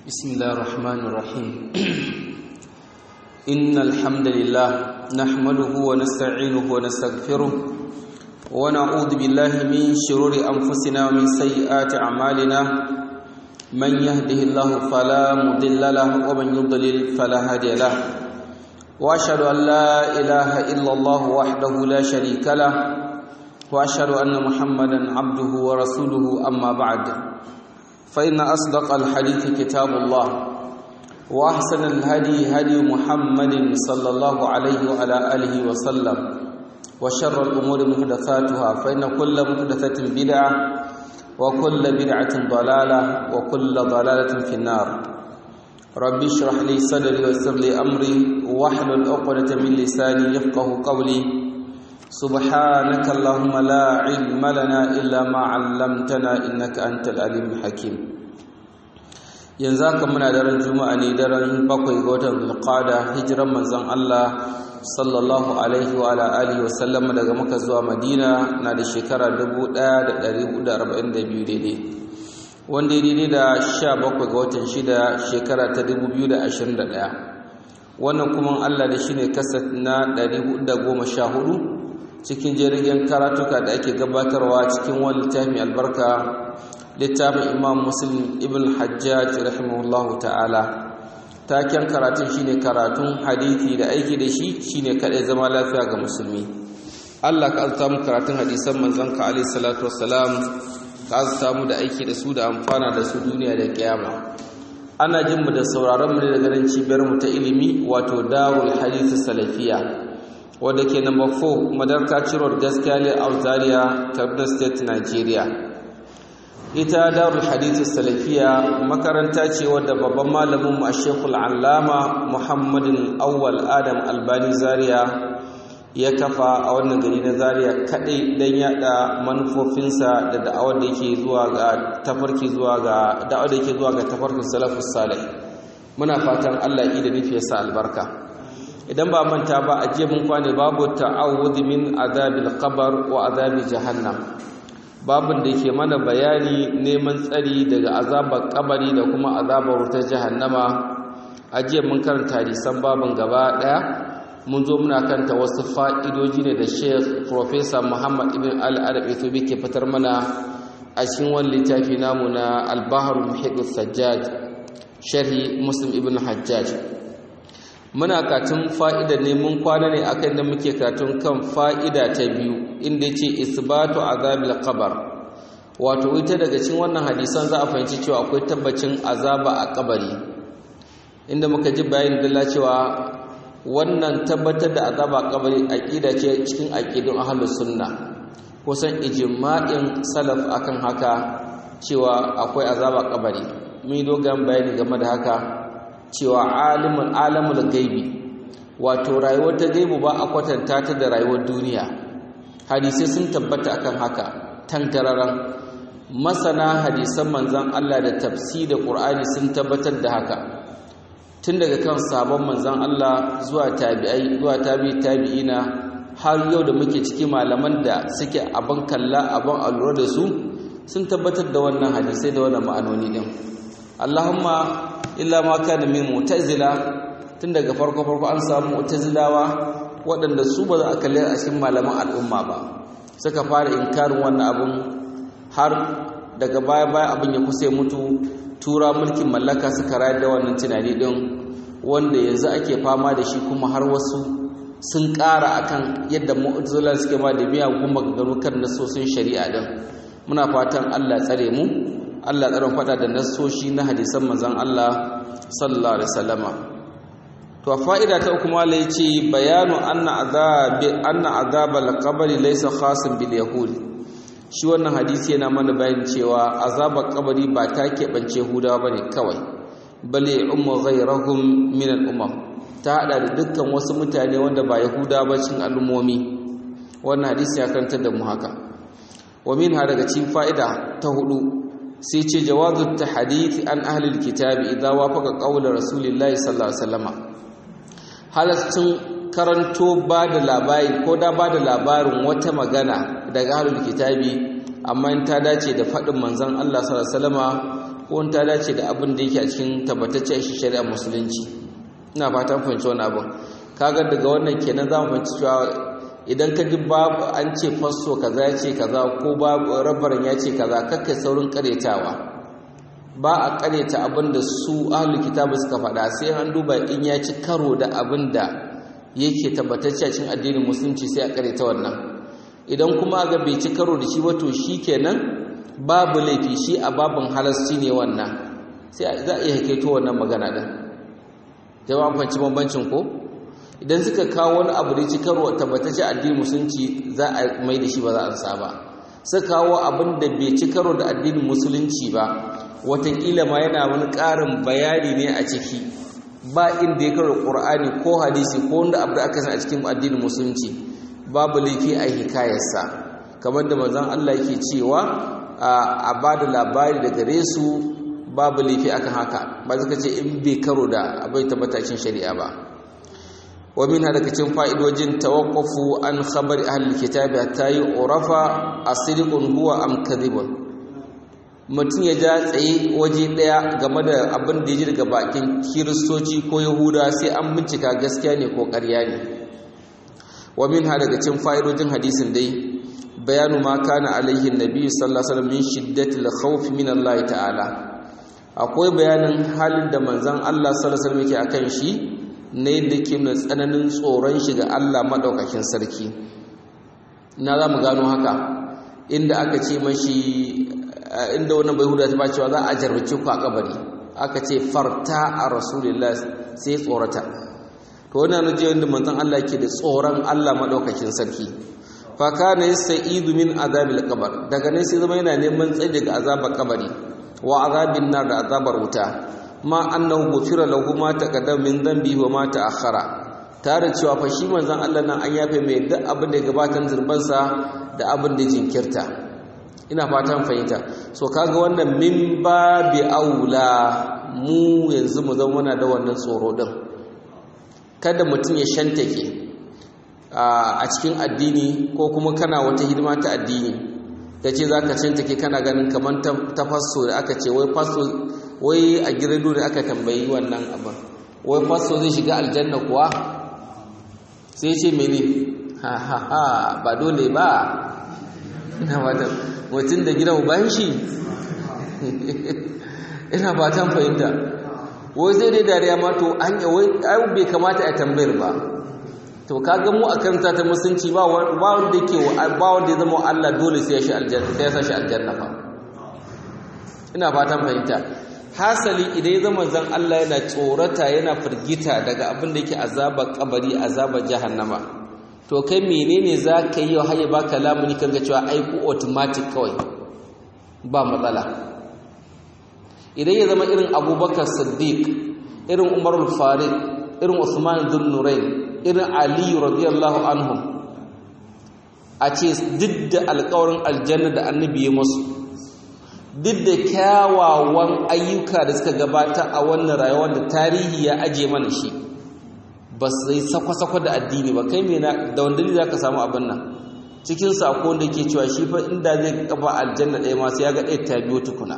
بسم الله الرحمن الرحيم إن الحمد لله نحمده ونستعينه ونستغفره ونعوذ بالله من شرور أنفسنا ومن سيئات أعمالنا من يهده الله فلا مضل له ومن يضلل فلا هادي له وأشهد أن لا إله إلا الله وحده لا شريك له وأشهد أن محمدا عبده ورسوله أما بعد فإن أصدق الحديث كتاب الله وأحسن الهدي هدي محمد صلى الله عليه وعلى آله وسلم وشر الأمور محدثاتها فإن كل محدثة بدعة وكل بدعة ضلالة وكل ضلالة في النار ربي اشرح لي صدري ويسر لي أمري واحلل عقدة من لساني يفقه قولي سبحانك اللهم لا علم لنا إلا ما علمتنا إنك أنت العليم الحكيم yanzu haka muna daren juma'a ne daren bakwai ga watan zulqada hijiran manzon Allah sallallahu alaihi wa ala alihi wa sallama daga Makka zuwa Madina na da shekara 1442 daidai wanda daidai da 17 ga watan shida shekara ta 2021 wannan kuma Allah da shine kasat na 414 cikin jirgin karatuka da ake gabatarwa cikin wani littafin albarka littafin imam muslim ibn hajjaj rahimahullahu ta'ala taken karatun shine karatun hadithi da aiki da shi shine kadai zama lafiya ga musulmi Allah ka azta mu karatun hadisan manzon ka alaihi salatu wassalam ka azta mu da aiki da su da amfana da su duniya da kiyama ana jin mu da sauraron mu daga nan cibiyar mu ta ilimi wato darul hadith salafiya wadda ke number 4 madarka ciror gaskiya ne a zaria kaduna state nigeria ita darul hadith salafiya makaranta ce wadda babban malamin mu shekul allama muhammadin awwal adam albani zaria ya kafa a wannan gari na zaria kadai don yada manufofinsa da da'awar da yake zuwa ga tafarki zuwa ga da'awar da yake zuwa ga tafarkin salafus salih muna fatan Allah ya da nufi ya sa albarka idan ba manta ba a jiya mun kwane babu ta'awudh min azabil qabr wa azabi jahannam babun da yake mana bayani neman tsari daga azabar kabari da kuma azabar wutar jahannama a jiya mun karanta hadisan babun gaba daya mun zo muna kanta wasu fa'idoji ne da Sheikh Professor Muhammad Ibn Al-Arabi to ke fitar mana a cikin wani littafi namu na Al-Bahr Muhit Sajjad sharhi Muslim Ibn Hajjaj muna katun fa'ida ne mun kwana ne akan da muke katun kan fa'ida ta biyu inda ce isbatu azabil qabr wato ita daga cikin wannan hadisan za a fahimci cewa akwai tabbacin azaba a kabari inda muka ji bayanin dalla cewa wannan tabbatar da azaba a kabari aqida ce cikin aqidun ahlus sunna kusan ijma'in salaf akan haka cewa akwai azaba a kabari mun dogon bayani game da haka cewa alimul alamul gaibi wato rayuwar ta gaibu ba a kwatanta ta da rayuwar duniya hadisai sun tabbata akan haka tantararan masana hadisan manzon Allah da tafsir da Qur'ani sun tabbatar da haka tun daga kan sabon manzon Allah zuwa tabi'ai zuwa tabi'i tabi'ina har yau da muke ciki malaman da suke abin kalla abin allura da su sun tabbatar da wannan hadisai da wannan ma'anoni din Allahumma illa ma kana min mu'tazila tun daga farko farko an samu mu'tazilawa waɗanda su ba za a kalli a cikin malaman al'umma ba suka fara inkarin wannan abun har daga baya baya abin ya kusa mutu tura mulkin mallaka suka rayar da wannan tunani din wanda yanzu ake fama da shi kuma har wasu sun ƙara akan yadda mu'tazila suke ma da miyagun maganganu kan nasosin shari'a din muna fatan Allah tsare mu Allah tsaron fada da nassoshi na hadisan manzon Allah sallallahu alaihi wasallama to fa'ida ta kuma la yace bayanu anna azabi anna azabal qabri laysa khasin bil yahud shi wannan hadisi yana mana bayanin cewa azabar kabari ba ta keɓance hudawa bane kawai bale ummu ghayrahum min al umam ta hada da dukkan wasu mutane wanda ba yahuda ba cikin al'ummomi wannan hadisi ya karantar da mu haka wa minha daga cikin fa'ida ta hudu sai ce jawazu tahdith an ahli alkitabi idza wafaqa qawla rasulillahi sallallahu alaihi wasallam halaccin karanto ba da labari ko da ba da labarin wata magana daga ahli alkitabi amma in ta dace da fadin manzon Allah sallallahu alaihi wasallama ko ta dace da abin da yake a cikin tabbataccen shi shari'a musulunci ina fatan fahimci wannan abin kaga daga wannan kenan za mu fahimci cewa idan ka ji babu an ce fasso kaza ya ce kaza ko babu rabarin ya ce kaza kakka saurin karetawa ba a kareta abin da su ahlul kitabu suka faɗa sai an duba in ya ci karo da abin da yake tabbatacce a cikin addinin musulunci sai a kareta wannan idan kuma ga bai ci karo da shi wato kenan babu laifi shi a babin halasci ne wannan sai za a iya haikaito wannan magana din jama'a fanci bambancin ko idan suka kawo wani abu da ci karo tabbatacce addinin musulunci za a mai da shi ba za a ansa ba suka kawo abin da bai ci karo da addinin musulunci ba watakila ma yana wani ƙarin bayani ne a ciki ba inda ya karo ƙur'ani ko hadisi ko wanda abu da aka san a cikin addinin musulunci babu laifi a hikayarsa kamar da manzon Allah yake cewa a ba da labari da gare su babu laifi akan haka ba suka ce in bai karo da abai tabbatacin shari'a ba wa min daga cikin fa'idojin tawaqqafu an khabari ahli kitabi hatta yu'rafa asdiqun huwa am kadhibun mutum ya ja tsaye waje daya game da abin da ya ji daga bakin kiristoci ko yahuda sai an bincika gaskiya ne ko ƙarya ne wa min daga cikin fa'idojin hadisin dai bayanu ma kana alaihi nabi sallallahu alaihi wasallam min shiddatil khawf min Allah ta'ala akwai bayanin halin da manzon Allah sallallahu alaihi wasallam yake akan shi ne da ke nuna tsananin tsoron shi ga Allah madaukakin sarki na za mu gano haka inda aka ce mashi inda wannan bai huda ta ba cewa za a jarrace ku a kabari aka ce farta a rasulullah sai tsorata to wannan naje wanda manzon Allah ke da tsoron Allah madaukakin sarki fa kana yastaidu min azabil qabr daga nan sai zama yana neman tsaye daga azabar kabari wa azabin nar da azabar wuta ma annahu gufira lahu ma taqaddama min dhanbi wa ma ta'akhkhara tare cewa fa shi manzon Allah nan an yafe mai duk abin da ya gabatar zurbansa da abin da jinkirta ina fatan fahimta so kaga wannan min babi aula mu yanzu mu zama muna da wannan tsoro din kada mutum ya shantake a cikin addini ko kuma kana wata hidima ta addini ta ce za ka shantake kana ganin kamar ta faso da aka ce wai faso wai a girado da aka tambayi wannan abin wai faso zai shiga aljanna kuwa sai ce mene ha ha ha ba dole ba ina fatan mutum da gidan bayan shi ina fatan fahimta wai zai dai dariya ma to an wai bai kamata a tambayar ba to kaga mu a karanta ta musunci ba wanda yake ba wanda ya zama Allah dole sai ya shi aljanna sai ya sa shi aljanna fa ina fatan fahimta hasali idan ya zama zan Allah yana tsorata yana firgita daga abin da yake azaba kabari azaba jahannama to kai menene za ka yi har ya baka lamuni kan ga cewa aiku automatic kawai ba matsala idan ya zama irin abubakar siddiq irin umar farid irin usman bin nurain irin ali radiyallahu anhum a ce duk da alkawarin aljanna da annabi ya masu duk da kyawawan ayyuka da suka gabata a wannan rayuwar da tarihi ya aje mana shi ba su yi sakwa-sakwa da addini ba kai mena da wanda za ka samu abin nan cikin sako da ke cewa shi fa inda zai kafa aljanna ɗaya masu ya ga ɗaya ta biyo tukuna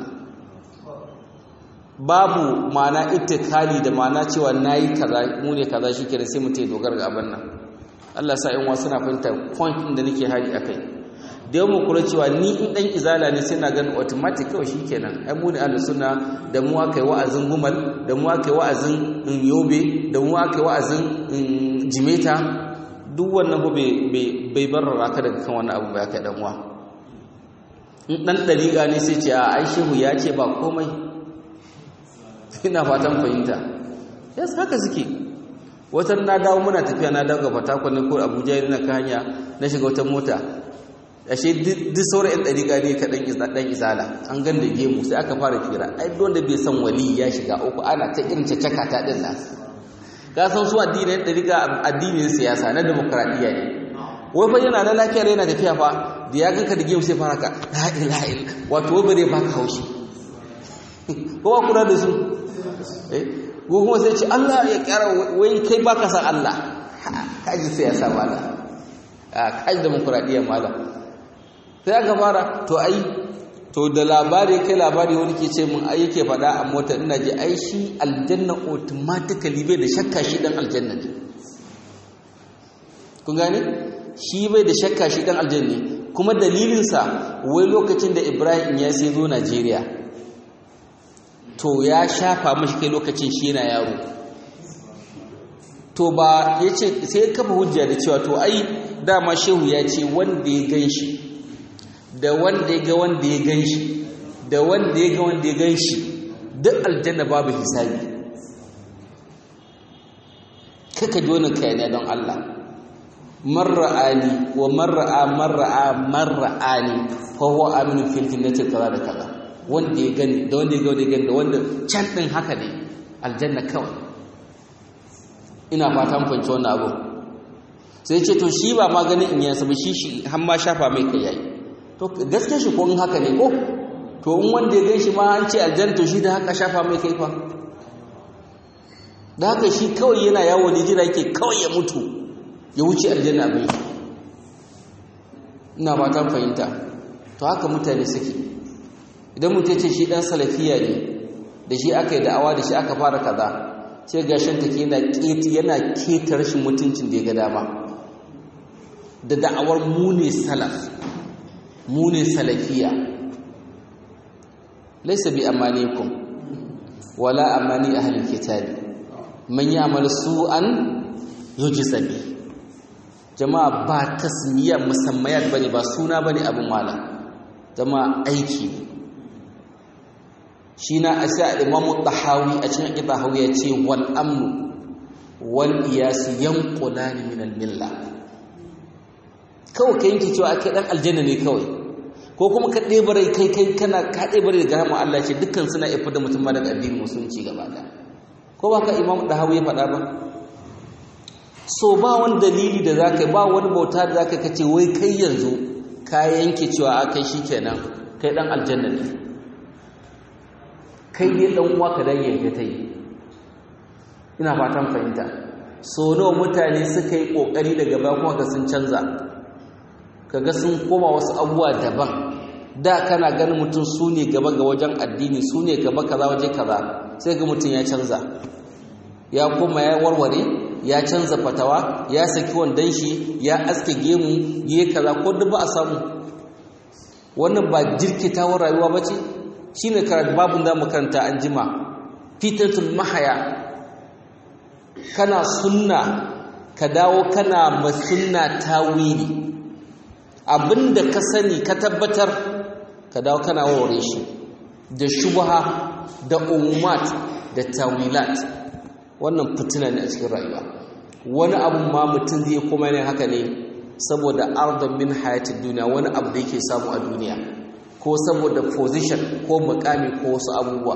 babu ma'ana ittikali da ma'ana cewa na yi kaza mu ne kaza shi ke sai mutum ya dogara ga abin nan Allah sa in wasu na fahimta point ɗin da nake hari a kai da yawan kula cewa ni in ɗan izala ne sai na ganin automatic kawai shi kenan ai mu ne ahlus sunna da mu aka yi wa'azin gumal da mu aka yi wa'azin yobe da mu aka yi wa'azin jimeta duk wannan ba bai barrara ka daga kan wani abu ba ya kai dan uwa in ɗan ɗariƙa ne sai ce a ai shehu ya ce ba komai ina fatan fahimta yes haka suke watan na dawo muna tafiya na dawo ga fatakon ne ko abuja yana ka hanya na shiga wata mota ashe duk sauran yan ɗariƙa ne ka ɗan izala an gan da gemu sai aka fara fira ai wanda bai san wali ya shiga uku ana ta irin cacaka ta ɗin nan ka san su addini yan ɗariƙa addinin siyasa na demokradiyya ne wai fa yana na lafiya yana tafiya fa da ya ganka da gemu sai fara ka la ilaha illa wato wai bare baka haushi ko ba kula da su eh ko kuma sai ce Allah ya kyara wai kai baka san Allah kaji siyasa mala a kaji demokradiyya mala sai aka fara to ai to da labari kai labari wani ke ce mun ai yake faɗa a mota ina ji ai shi aljanna automatically bai da shakka shi dan aljanna ne kun gane shi bai da shakka shi dan aljanna ne kuma dalilinsa wai lokacin da Ibrahim ya sai zo Najeriya to ya shafa mashi kai lokacin shi yana yaro to ba ya ce sai ya kafa hujja da cewa to ai dama shehu ya ce wanda ya gan shi da wanda ya ga wanda ya gan shi da wanda ya ga wanda ya gan shi duk aljanna babu hisabi kaka ji wani kayane don Allah marra'ani wa marra'a marra'a marra'ani fa huwa aminu fil jannati kaza da kaza wanda ya gani da wanda ya ga wanda ya gani da wanda can din haka ne aljanna kawai ina fatan fahimci wannan abu sai ce to shi ba ma ganin in yasa ba shi shi har ma shafa mai kai yayi to gaske shi ko in haka ne ko to in wanda ya gan shi ma an ce aljanna to shi da haka shafa mai kai fa da haka shi kawai yana yawo ne jira yake kawai ya mutu ya wuce aljanna abin shi ina fatan fahimta to haka mutane suke idan mutum ce shi dan salafiya ne da shi aka yi da'awa da shi aka fara kaza sai gashin take yana keti yana keta rashin mutuncin da ya ga dama da da'awar mu ne salaf mu ne salafiya laysa bi amanikum wala amani ahli kitabi man ya'mal su'an yujza bi jama'a ba tasmiya musammayat bane ba suna bane abin wala jama'a aiki ne shi na asa imamu tahawi a cikin aqida hawi ya ce wal amnu wal iyas yanqulani min al milla kawai kai yanke cewa akai dan aljanna ne kawai ko kuma ka ɗebare kai kai kana ka ɗebare daga rahama Allah ce dukkan suna ifa da mutum ma daga addinin musulunci gaba ɗaya ko ba ka imamu tahawi ya faɗa ba so ba wani dalili da zaka ba wani bauta da zaka kace wai kai yanzu ka yanke cewa akai shikenan kai dan aljanna ne kai ne dan uwa ka dan yanke tai ina fatan fahimta so nawa mutane suka yi kokari daga baya kuma ga sun canza kaga sun koma wasu abubuwa daban da kana ganin mutum su ne gaba ga wajen addini su ne gaba kaza waje kaza sai ga mutum ya canza ya koma ya warware ya canza fatawa ya saki wandon shi ya aske gemu ya kaza ko duk ba a samu wannan ba jirkitawar rayuwa ba ce shi ne babin da makaranta an jima fitatul mahaya kana sunna ka dawo kana masunna tawili abinda ka sani ka tabbatar ka dawo kana waware shi da shubha da umumat da tawilat wannan fitina ne a cikin rayuwa wani abu ma mutum zai kuma ne haka ne saboda ardon min hayatid duniya wani abu da yake samu a duniya ko saboda position ko mukami ko wasu abubuwa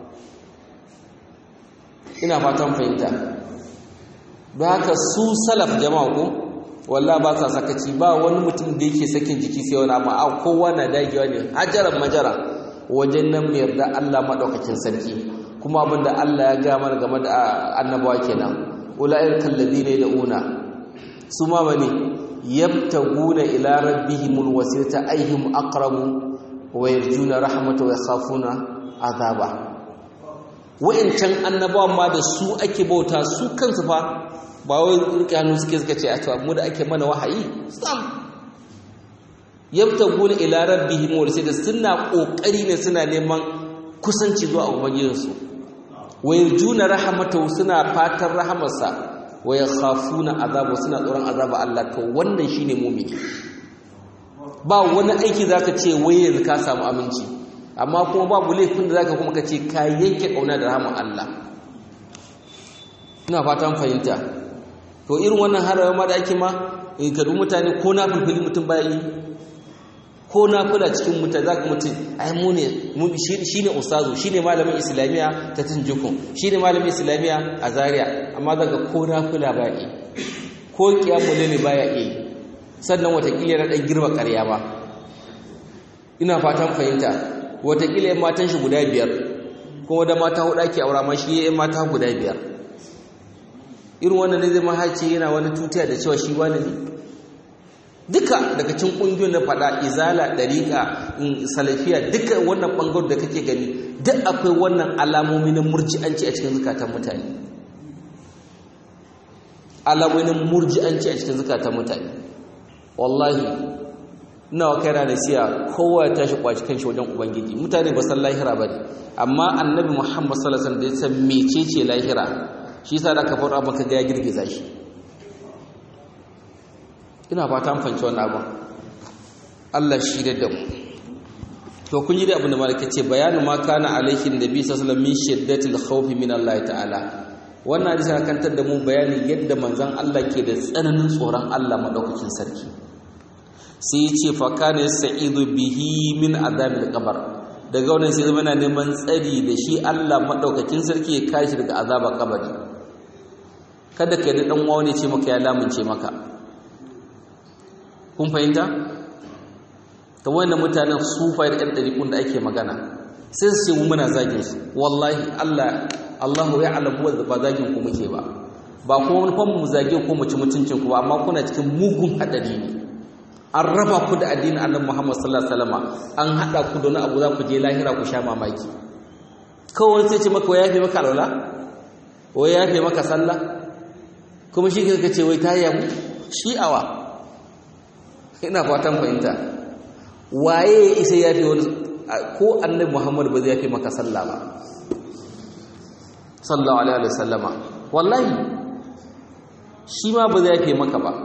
ina fatan fahimta don haka su salaf jama'a ko walla ba sa sakaci ba wani mutum da yake sakin jiki sai wani amma a kowa na dagewa ne hajaran majara wajen nan mai yarda Allah madaukakin sarki kuma abinda Allah ya ga mana game da annabawa kenan ula'il kalladina una su ma bane yabtaguna ila rabbihimul wasilata ayyuhum aqrabu wa yarjuna rahmata wa yakhafuna azaba wa'incan annabawan ma da su ake bauta su kansu fa ba wai rike hannu suke suka ce a to mu da ake mana wahayi sam yabtaguna ila rabbihim wa da suna kokari ne suna neman kusanci zuwa ubangijinsu wa yarjuna rahmatahu suna fatan rahamarsa wa yakhafuna azabu suna tsoron azaba Allah to wannan shine mu'mini ba wani aiki zaka ce wai yanzu ka samu aminci amma kuma babu laifin da zaka kuma kace ka yanke kauna da rahmar Allah ina fatan fahimta to irin wannan harawa ma da ake ma in ka mutane ko na fulfili mutum baya yi ko na kula cikin mutane za ka mutum ai mu ne shi ne ustazu shi ne malamin islamiyya ta tunjukun shi ne malamin islamiyya a zaria amma daga ko na kula ba yi ko kiyamule ne ba ya yi sannan watakila na ɗan girma ƙarya ba ina fatan fahimta watakila yan matan shi guda biyar kuma da mata huɗa ke aura ma shi yan mata guda biyar irin wannan ne zai mahaci yana wani tutiya da cewa shi wani ne duka daga cikin ƙungiyoyin na faɗa izala ɗariƙa salafiya duka wannan ɓangar da kake gani duk akwai wannan alamomi na murji'anci a cikin zukatan mutane alamomi na murji'anci a cikin zukatan mutane wallahi nawa kai rana siya kowa ya tashi kwaci kan shi wajen ubangiji mutane ba san lahira ba ne amma annabi muhammad sallallahu alaihi wasallam da ya san mecece lahira shi yasa da aka fara maka ga ya girgiza shi ina fata mun fanci wannan abin Allah shi da mu to kun yi da abin da malaka ce bayanu ma kana alaihi nabi sallallahu alaihi wasallam min shiddatil khawfi min Allah ta'ala wannan hadisi na kantar da mu bayani yadda manzon Allah ke da tsananin tsoron Allah madaukakin sarki sai ya ce fa kana sa'idu bihi min azabil qabr daga wannan sai zama yana neman tsari da shi Allah madaukakin sarki ya kare shi daga azabar kabari kada ka yi dan wani ce maka ya lamunce maka kun fahimta ta wannan mutanen sufai da ɗan ɗariƙun da ake magana sai su ce mu muna zagin su wallahi Allah Allahu ya alamu wa ba zagin ku muke ba ba kuma wani kwan mu zage ko mu ci mutuncin ku ba amma kuna cikin mugun haɗari ne an raba ku da addinin annabi Muhammad sallallahu alaihi wasallam an haɗa ku da wani abu za ku je lahira ku sha mamaki kawai sai ce maka wai yafe maka alwala wai yafe maka sallah kuma shi ka ce wai ta yamu shi'awa ina fatan fahimta waye ya isa ya fi wani ko annabi muhammad ba zai fi maka sallah ba sallallahu alaihi wa sallama wallahi shi ma ba zai fi maka ba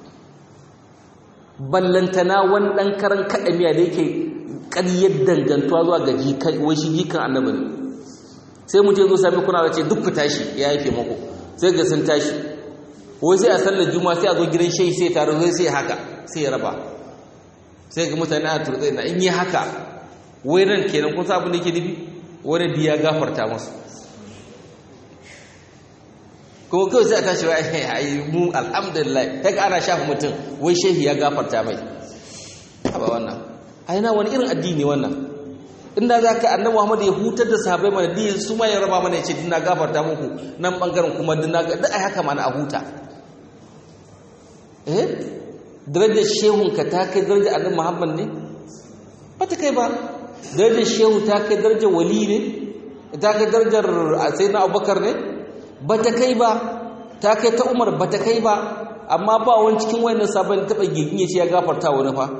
ballantana wani ɗan karan kaɗamiya da yake ƙaryar dangantuwa zuwa ga jikan wai shi jikan annabi ne sai mu ce zo sami kuna da ce duk ku tashi ya yafe mako sai ga sun tashi wai sai a sallar juma'a sai a zo gidan shehi sai taro zai sai haka sai ya raba sai ga mutane a turtsai na in yi haka wai nan kenan kun abin da yake nufi wani biya gafarta masu kuma kawai sai a tashi wa ai mu alhamdulillah kai ana shafa mutum wai shehi ya gafarta mai ba wannan ai na wani irin addini wannan inda za ka annabi Muhammad ya hutar da sahabbai mana diyin su ma ya raba mana ya ce dina gafarta muku nan bangaren kuma dina ga da ai haka mana a huta eh darajar shehun ka ta kai darajar annabi Muhammad ne ba ta kai ba darajar shehu ta kai darajar wali ne ta kai darajar sayyidina Abubakar ne ba ta kai ba ta kai ta Umar ba ta kai ba amma ba wani cikin wayannan sabon taba gigin ya ce ya gafarta wani fa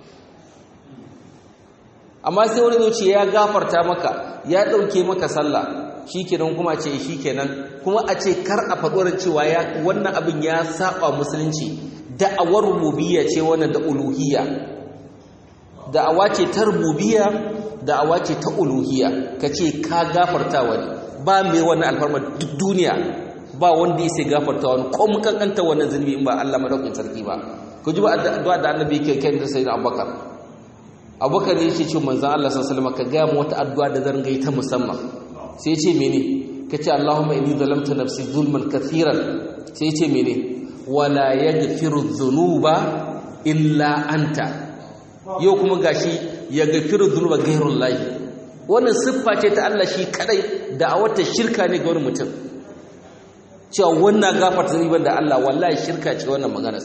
amma sai wani zai ce ya gafarta maka ya ɗauke maka sallah shikenan kuma ce shikenan kuma a ce kar a faɗuwar cewa ya wannan abin ya saba musulunci da'awar rububiyya ce wannan da uluhiyya da'awa ce ta rububiyya da'awa ce ta uluhiyya kace ka gafarta wani ba mai wannan alfarma duk duniya ba wanda ya sai gafarta wani ko mun kankanta wannan zunubi in ba Allah madaukakin sarki ba ku ji ba addu'a da annabi yake kai da sayyidina Abubakar abubakar ya ce ce manzan Allah sassalama ka gaya wata addu'a da zan gai ta musamman sai ce mene ka ce Allahumma inni zalamta nafsi zulman kathiran sai ce mene wala yaghfiru dhunuba illa anta yau kuma gashi ya gafiru dhunuba ghairul lahi wannan siffa ce ta Allah shi kadai da a wata shirka ne ga wani mutum cewa wannan gafarta zunuban da Allah wallahi shirka ce wannan maganar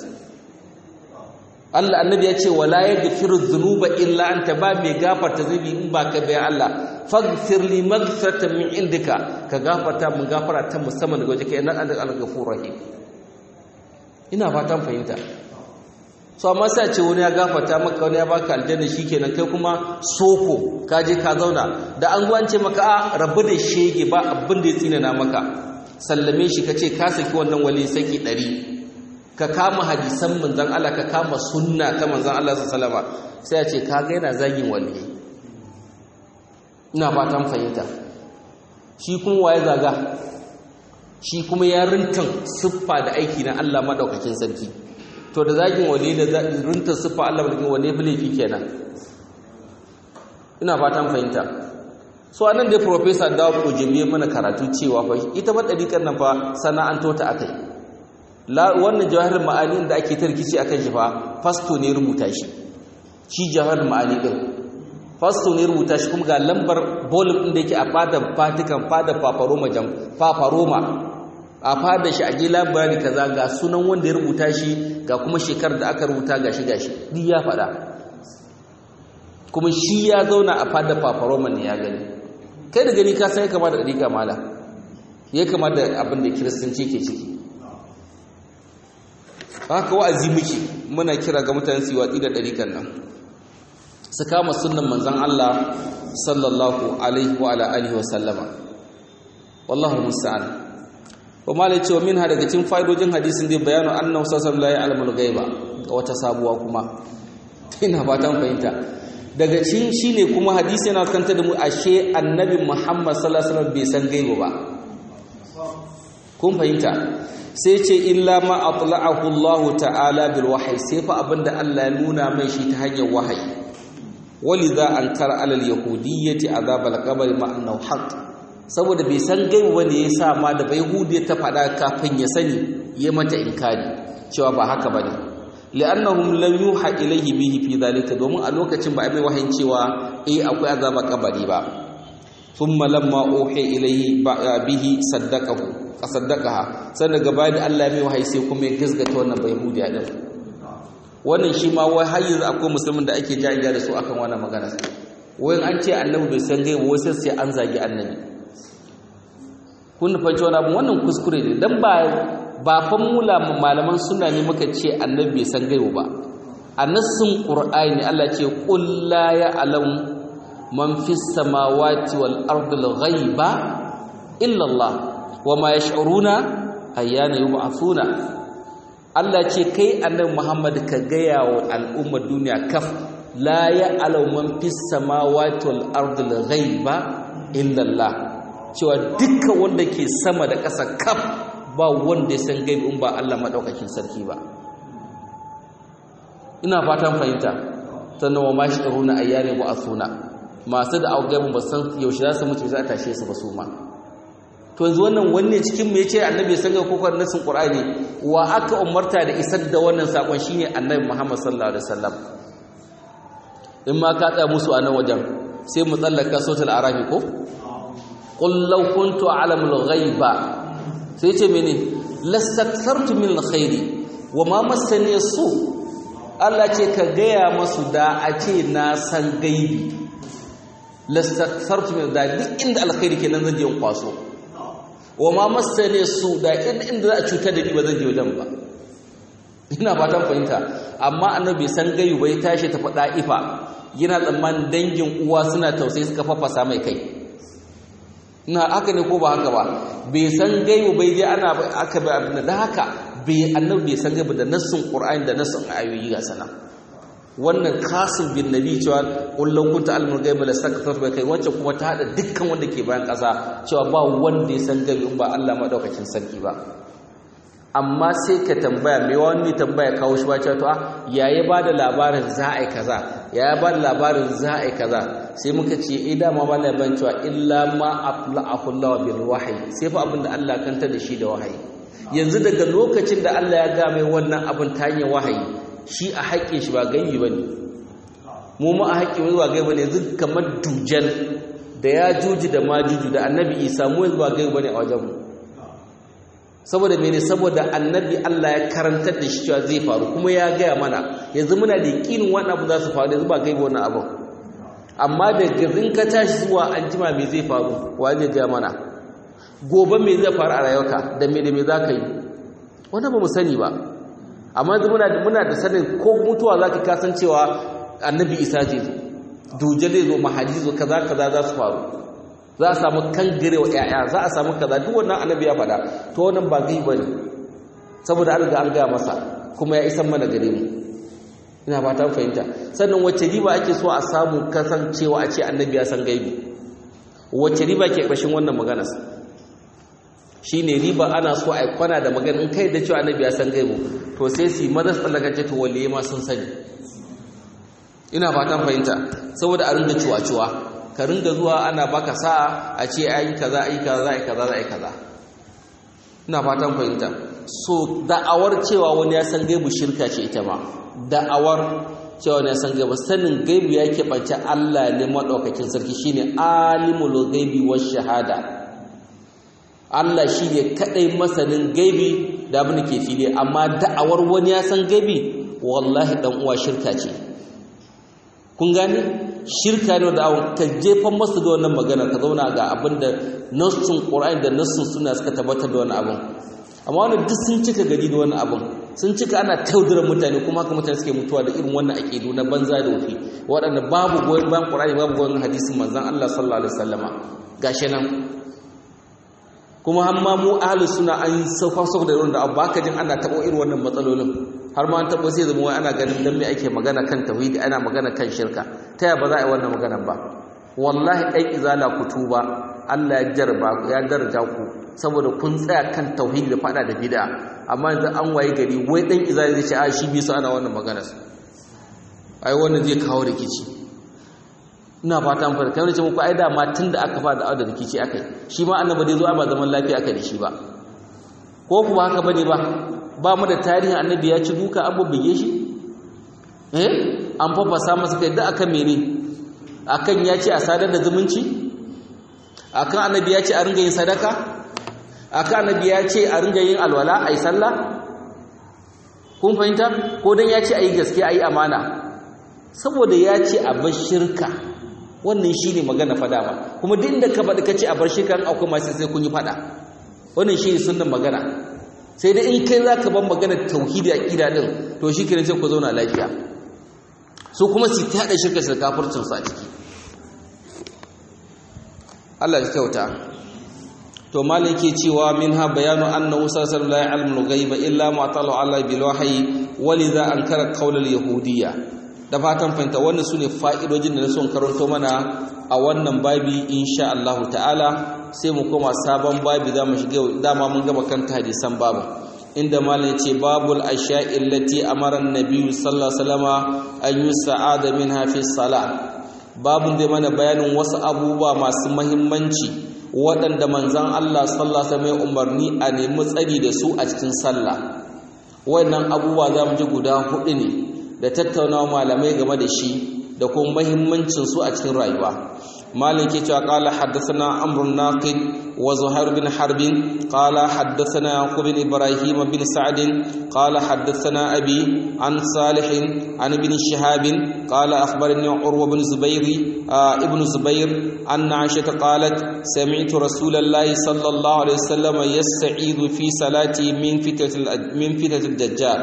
Allah annabi ya ce wala yaghfiru dhunuba illa anta ba mai gafarta zunubi in ba ka bayan Allah faghfir li maghfiratan min indika ka gafarta mun gafara ta musamman daga wajen kai nan an al-ghafur rahim ina fatan fahimta so amma sai ce wani ya gafarta maka wani ya baka aljanna shikenan kai kuma soko ka je ka zauna da an gwance maka a rabu da shege ba abin da ya tsinana maka sallame shi kace ka saki wannan wali saki ɗari. ka kama hadisan manzan Allah ka kama sunna ta manzan Allah sallama sai ya ce ka ga yana zagin wali ina fatan fahimta shi kuma waye zaga shi kuma ya rintan siffa da aiki na Allah madaukakin sarki to da zagin wali da rintan siffa Allah madaukakin wali fa laifi kenan ina fatan fahimta so anan dai professor Dawo Kojimi mana karatu cewa fa ita ba dariƙar nan fa sana'anto ta akai wannan jawahar ma'ani da ake tarkici akan shi fa fasto ne rubuta shi shi jawahar ma'ani din fasto ne rubuta shi kuma ga lambar volume din da yake a fadar Vatican fadar Papa Roma jam Papa Roma a fadar shi a je library kaza ga sunan wanda ya rubuta shi ga kuma shekarar da aka rubuta gashi gashi duk ya faɗa kuma shi ya zauna a fadar fafaroman ne ya gani kai da gani ka san ya kama da ɗariƙa mala ya kama da abin da kiristanci ke ciki haka wa'azi muke muna kira ga mutane su yi watsi da ɗariƙan nan su kama sunan manzan Allah sallallahu alaihi wa ala alihi wa sallama wallahu musta'an wa malai cewa min ha daga cikin fa'idojin hadisin dai bayanu annahu sallallahu alaihi wa alamul ghaiba ga wata sabuwa kuma ina fatan fahimta daga cikin shine kuma hadisi yana kanta da mu ashe annabi Muhammad sallallahu alaihi wasallam bai san gaibu ba kun fahimta sai ce illa ma atla'ahu Allah ta'ala bil wahyi sai fa abinda Allah ya nuna mai shi ta hanyar wahayi walidha ankara alal yahudiyyati azab al qabr ma annahu haqq saboda bai san gaibu bane yasa ma da bai hudiya ta fada kafin ya sani ya mata inkari cewa ba haka bane li'annahum lam yuha ilayhi bihi fi dhalika domin a lokacin ba a mai wahayin cewa eh akwai azaba kabari ba thumma lamma uhi ilayhi bihi saddaqahu saddaqaha sannan gaba da Allah mai wahayi sai kuma ya gizgata wannan bai hudiya din wannan shi ma wai har yanzu akwai musulmin da ake jajiya da su akan wannan magana wai an ce annabi bai san gaibu wai sai an zagi annabi kun fahimci wani abu wannan kuskure ne dan ba ba fa mula malaman suna ne muka ce annabi bai san gaibu ba a nassin qur'ani Allah ce qul la ya'lam man fis samawati wal ardi al ghaiba illa Allah wama yash'uruna ayyana yub'athuna Allah ce kai annabi Muhammad ka gaya wa al'ummar duniya kaf la ya'lam man fis samawati wal ardi al ghaiba illa Allah cewa dukkan wanda ke sama da ƙasa kaf ba wanda ya san gaibi in ba Allah madaukakin sarki ba ina fatan fahimta sannan wa ma shiruna ayyane bu asuna masu da augaibin ba san yaushe za su mutu za a tashe su ba su ma to yanzu wannan wanne cikin mu yace annabi san ga kokon nasin qur'ani wa aka umarta da isar da wannan sakon shine annabi Muhammad sallallahu alaihi wasallam in ma ka tsaya musu a nan wajen sai mu tsallaka sautul arabi ko qul law kuntu a'lamul ghaiba sai ce mene lastakthartu min alkhairi wa ma massani su Allah ce ka gaya masu da a ce na san gaibi lastakthartu min da duk inda alkhairi kenan zan je kwaso wa ma massani su da inda za a cutar da ni ba zan je wajen ba ina fatan fahimta amma annabi san gaibi bai tashi ta faɗa ifa yana tsammanin dangin uwa suna tausayi suka fafasa mai kai na haka ne ko ba haka ba bai san gaibu bai je ana aka bai abin da haka bai annabi bai san gaibu da nassin qur'ani da nassin ayoyi ga sana wannan kasim bin nabi cewa kullun kunta almul gaibu la sakafar bai kai wacce kuma ta hada dukkan wanda ke bayan kasa cewa ba wanda ya san gaibu in ba Allah madaukakin sarki ba amma sai ka tambaya mai wani tambaya kawo shi ba cewa to yayi ba da labarin za a yi kaza ya ba da labarin za a yi kaza sai muka ce eh dama ba labarin cewa illa ma atla'ahu Allah bil wahyi sai fa abinda Allah kanta da shi da wahayi yanzu daga lokacin da Allah ya ga mai wannan abin ta hanyar wahayi shi a haƙƙin shi ba gaibi bane mu mu a haƙƙin wani ba gaibi bane yanzu kamar dujal da ya juji da majuju da annabi Isa mu yanzu ba gaibi bane a wajen mu saboda mene saboda annabi Allah ya karantar da shi cewa zai faru kuma ya gaya mana yanzu muna da yakinin wannan abu za su faru yanzu ba gaibi wannan abu amma da gazin ka tashi zuwa an jima me zai faru wa zai gaya mana gobe me zai faru a rayuwarka da me da me za ka yi wannan ba mu sani ba amma yanzu muna muna da sanin ko mutuwa za ka kasancewa annabi isa zai zo duje zai zo mahadi zo kaza kaza za su faru za a samu kangare wa ‘ya'ya za a samu kaza duk wannan annabi ya faɗa to wannan ba gai ba ne saboda an riga an gaya masa kuma ya isan mana gare mu ina ba ta fahimta sannan wacce riba ake so a samu kasancewa a ce annabi ya san gaibi wacce riba ke ƙarshen wannan maganas shi ne riba ana so a kwana da magana in kai da cewa annabi ya san gaibu to sai su yi maza tsallakace to waliye ma sun sani ina fatan fahimta saboda a ringa ciwa-ciwa ka ringa zuwa ana baka sa'a a ce ai kaza ai kaza ai kaza ai kaza ina fatan fahimta so da'awar cewa wani ya san gaibu shirka ce ita ma da'awar cewa wani ya san gaibu sanin gaibu ya keɓance Allah ne maɗaukakin sarki shine alimul gaibi wa shahada Allah shine kaɗai masanin gaibi da abin da ke fili amma da'awar wani ya san gaibi wallahi dan uwa shirka ce kun gane shirka ne da ka jefan masu da wannan magana ka zauna ga abin da nassun qur'ani da nassun suna suka tabbatar da wani abin amma wani duk sun cika gari da wani abin sun cika ana taudurar mutane kuma haka mutane suke mutuwa da irin wannan aƙidu na banza da wufi waɗanda babu goyon bayan ƙur'ani babu goyon hadisin manzon Allah sallallahu alaihi wasallama gashi nan kuma har ma mu ahlus suna an sauka sauka da irin da abu baka jin ana taɓo irin wannan matsalolin har ma an taɓo sai zama wai ana ganin dan me ake magana kan tauhidi ana magana kan shirka ta yaya ba za a yi wannan magana ba wallahi ɗan izala ku tuba Allah ya jarba ya daraja ku saboda kun tsaya kan tauhidi da fada da bid'a amma yanzu an waye gari wai dan izali zai ce a shi bi su ana wannan magana ai wannan zai kawo rikici ina fata mun farka wani ce muku ai da ma tunda aka fara da da rikici akai shi ma annabi dai zo ba zaman lafiya aka da shi ba ko ku ba haka bane ba ba mu da tarihin annabi ya ci duka an bubbuge shi eh an fafasa masa kai da akan mene akan ya ce a sadar da zumunci akan annabi ya ce a ringa yin sadaka akan annabi ya ce a ringa yin alwala ai sallah kun fahimta ko dan ya ce ayi gaskiya ayi amana saboda ya ce a bar shirka wannan shine magana fada ba kuma duk inda ka faɗi ka ce a bar shirka akwai masu sai kun yi fada wannan shine sunnan magana sai dai in kai zaka bar magana tauhidi aqida din to shikenan sai ku zauna lafiya su kuma su ta hada shirka da kafircin su a ciki Allah ya kyauta to malai ke cewa minha bayanu annahu sallallahu alaihi wasallam la ya'lamu illa ma ta'ala Allah bil wahyi walidha ankara qawl al yahudiyya da fatan fahimta wannan sune fa'idojin da na son karanto mana a wannan babi insha Allah ta'ala sai mu koma sabon babi za mu shiga dama mun gama kanta hadisan babu inda malam yace babul asha'i allati amara an-nabi sallallahu alaihi wasallama an yusa'ada minha fi salat babun da mana bayanin wasu abubuwa masu muhimmanci waɗanda manzan Allah sallallahu alaihi umarni a nemi tsari da su a cikin sallah wannan abubuwa za mu ji guda hudu ne da tattaunawa malamai game da shi da kuma muhimmancin su a cikin rayuwa مالك قال حدثنا عمرو الناقد وزهير بن حرب قال حدثنا يعقوب بن ابراهيم بن سعد قال حدثنا ابي عن صالح عن ابن شهاب قال اخبرني عروه بن زبير آه ابن زبير ان عائشه قالت سمعت رسول الله صلى الله عليه وسلم يستعيذ في صلاتي من فتنه من فتنه الدجال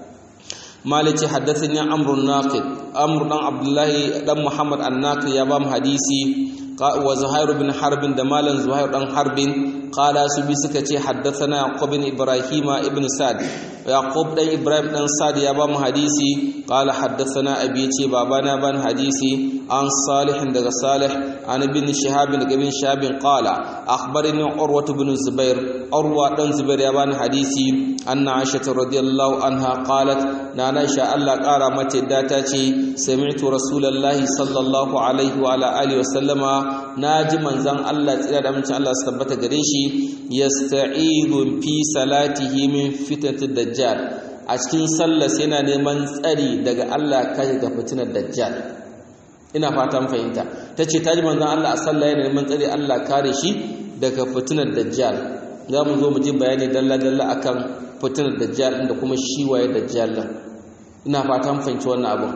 مالك حدثني عمرو الناقد عمرو بن عبد الله بن محمد الناقد يا بام حديثي وزهير بن حرب دمالا زهير بن حرب قال سبي سكتي حدثنا يعقوب بن ابراهيم ابن سعد يعقوب بن ابراهيم بن سعد يا بام حديثي قال حدثنا ابي تي بابانا بن حديثي عن صالح بن صالح عن ابن شهاب بن ابن شهاب قال اخبرني عروه بن الزبير عروه بن زبير يا بان حديثي ان عائشه رضي الله عنها قالت نانا شاء الله قال متى داتاتي سمعت رسول الله صلى الله عليه وعلى اله وسلم ناجي منزان الله tsira da amincin Allah su tabbata gare shi yasta'idu fi salatihi min fitnatid dajjal a cikin sallar yana neman tsari daga Allah kai ga fitinar dajjal ina fatan fahimta tace taji manzon Allah a sallah yana neman tsari Allah kare shi daga fitinar dajjal za mu zo mu ji bayani dalla dalla akan fitinar dajjal da kuma shi waye dajjal ina fatan fahimci wannan abun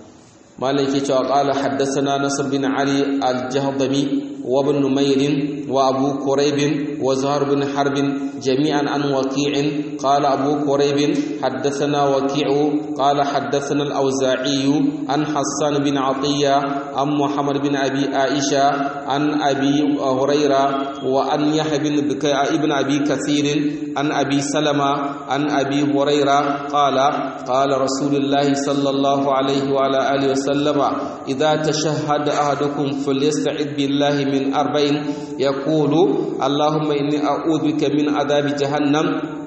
malai ke cewa qala haddathana nasr bin ali al-jahdami wa ibn numayr wa abu quraib wa zuhair bin harb jami'an an waqi'in qala abu quraib haddathana waqi'u qala haddathana al-awza'i an hassan bin atiya an muhammad bin abi aisha an abi hurayra wa an yahya bin bikay ibn abi kathir an abi salama an abi hurayra qala qala rasulullah sallallahu alayhi wa ala alihi wa وسلم إذا تشهد أحدكم فليستعذ بالله من أربعين يقول اللهم إني أعوذ بك من عذاب جهنم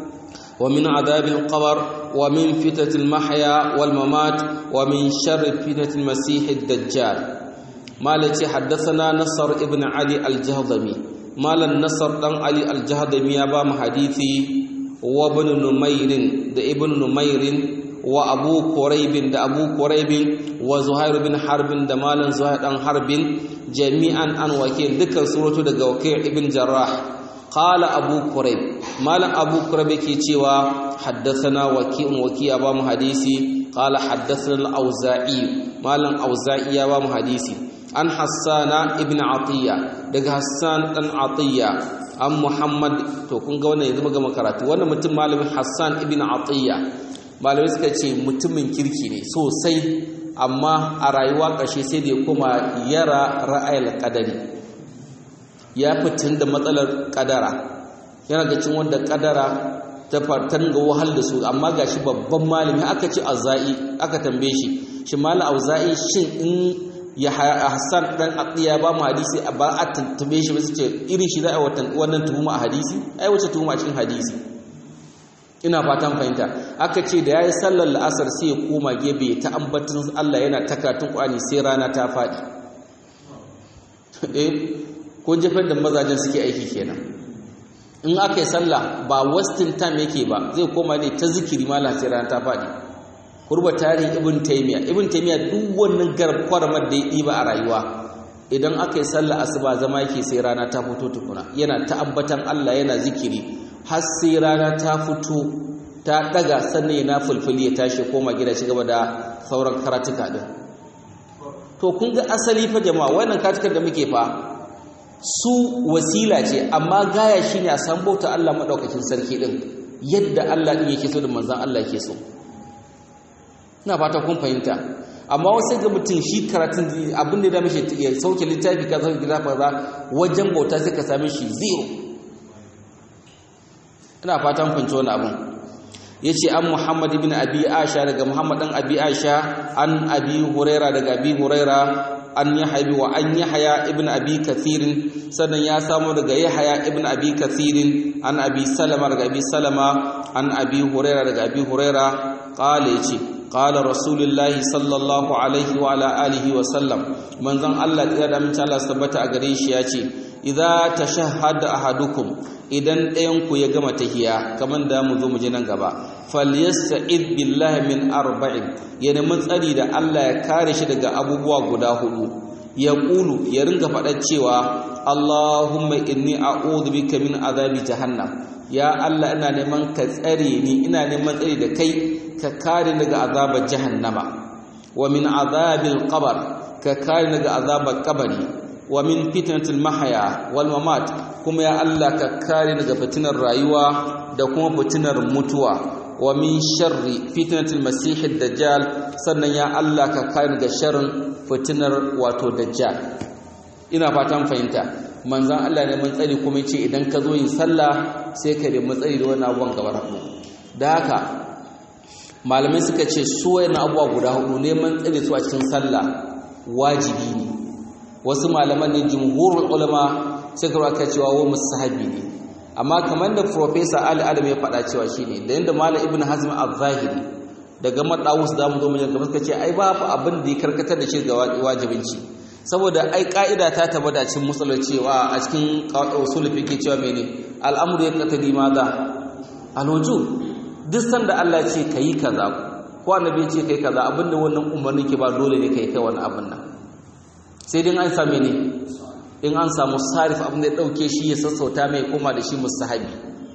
ومن عذاب القبر ومن فتنة المحيا والممات ومن شر فتنة المسيح الدجال مالتي حدثنا نصر ابن علي الجهضمي مال النصر دان علي الجهضمي يا بام حديثي وابن نمير ده ابن نمير wa abu quraibin da abu quraibin wa zuhair bin harbin da malan zuhair dan harbin jami'an an wakil dukkan suratu daga wakil ibn jarrah qala abu quraib malam abu quraib yake cewa haddathana waqi'un waqi'a ba mu hadisi qala haddathana al-auza'i malam auza'i ya ba mu hadisi an hassana ibn atiya daga hassan dan atiya an muhammad to kun ga wannan yanzu muga makaratu wannan mutum malamin hassan ibn atiya malamai suka ce mutumin kirki ne sosai amma a rayuwa ƙarshe sai da ya koma yara ra'ayil qadari ya fitin da matsalar kadara yana ga cin wanda kadara ta fartan ga wahal da su amma gashi babban malami aka ce azai aka tambaye shi shi malam auza'i shin in ya Hassan dan Atiya ba mu hadisi a ba a tuntube shi ba su ce irin shi za a wannan tuhuma a hadisi ai wace tuhuma a cikin hadisi ina fatan fahimta aka ce da yayi sallar la'asar sai ya koma gebe ta ambatin Allah yana takatun Qur'ani sai rana ta fadi eh ko jefar da mazajen suke aiki kenan in aka yi sallah ba wasting time yake ba zai koma ne ta zikiri malam sai rana ta fadi kurba tarihin ibn taymiya ibn taymiya duk wannan garkwarmar da ya ɗiba a rayuwa idan aka yi sallah asuba zama yake sai rana ta fito tukuna yana ta ambatan Allah yana zikiri har sai rana ta fito ta daga sannan yana fulfuli ya tashi koma gida shi gaba da sauran karatuka din to kun ga asali fa jama'a wannan karatukan da muke fa su wasila ce amma gaya shine a san bauta Allah madaukakin sarki din yadda Allah din yake so da manzon Allah yake so ina fata kun fahimta amma wasu ga mutum shi karatun abin da ya mishi ya sauke littafi ka sauke gida fa wajen bauta sai ka same shi zero ina fatan fahimci wani abin yace an Muhammad ibn Abi Aisha daga Muhammad dan Abi Aisha an Abi Huraira daga Abi Huraira an Yahya wa an Yahya ibn Abi Kathir sannan ya samu daga Yahya ibn Abi Kathir an Abi Salama daga Abi Salama an Abi Huraira daga Abi Huraira qala yace qala Rasulullahi sallallahu alaihi wa ala alihi wa sallam manzon Allah ya da mun Allah tabbata a gare shi yace idza tashahhada ahadukum idan ɗayanku ya gama tahiya kamar da mu zo mu ji nan gaba falyasta'id billahi min arba'in ya nemi tsari da Allah ya kare shi daga abubuwa guda hudu ya ƙulu ya ringa faɗa cewa Allahumma inni a'udhu bika min azabi jahannam ya Allah ina neman ka tsare ni ina neman tsari da kai ka kare daga azabar jahannama wa min azabil qabr ka kare daga azabar kabari wa min fitnatil mahaya wal mamat kuma ya Allah ka kare daga fitinar rayuwa da kuma fitinar mutuwa wa min sharri fitnatil masihid dajjal sannan ya Allah ka kare daga sharrin fitinar wato dajjal ina fatan fahimta manzon Allah ne mun tsari kuma yace idan ka zo yin sallah sai ka nemi tsari da wannan abubuwan gabar hudu da haka malamai suka ce su wayannan abubuwa guda hudu neman tsari su a cikin sallah wajibi ne wasu malaman ne jumhurul ulama sai ka raka cewa wa musahabi ne amma kamar da professor Ali Adam ya faɗa cewa shine da yanda malam Ibn Hazm al-Zahiri daga madawus da mu zo mu ga suka ce ai babu abin da ya karkatar da shi ga wajibinci saboda ai ka'ida ta tabbata cikin musallar cewa a cikin usul fiqh cewa mene al'amru yaqtadi madha al-wujub duk sanda Allah ce kai kaza ko annabi ce kai kaza abinda wannan umarni ke ba dole ne kai kai wannan abin nan sai dai an same ne in an samu sarif abin da ya dauke shi ya sassauta mai koma da shi mustahabi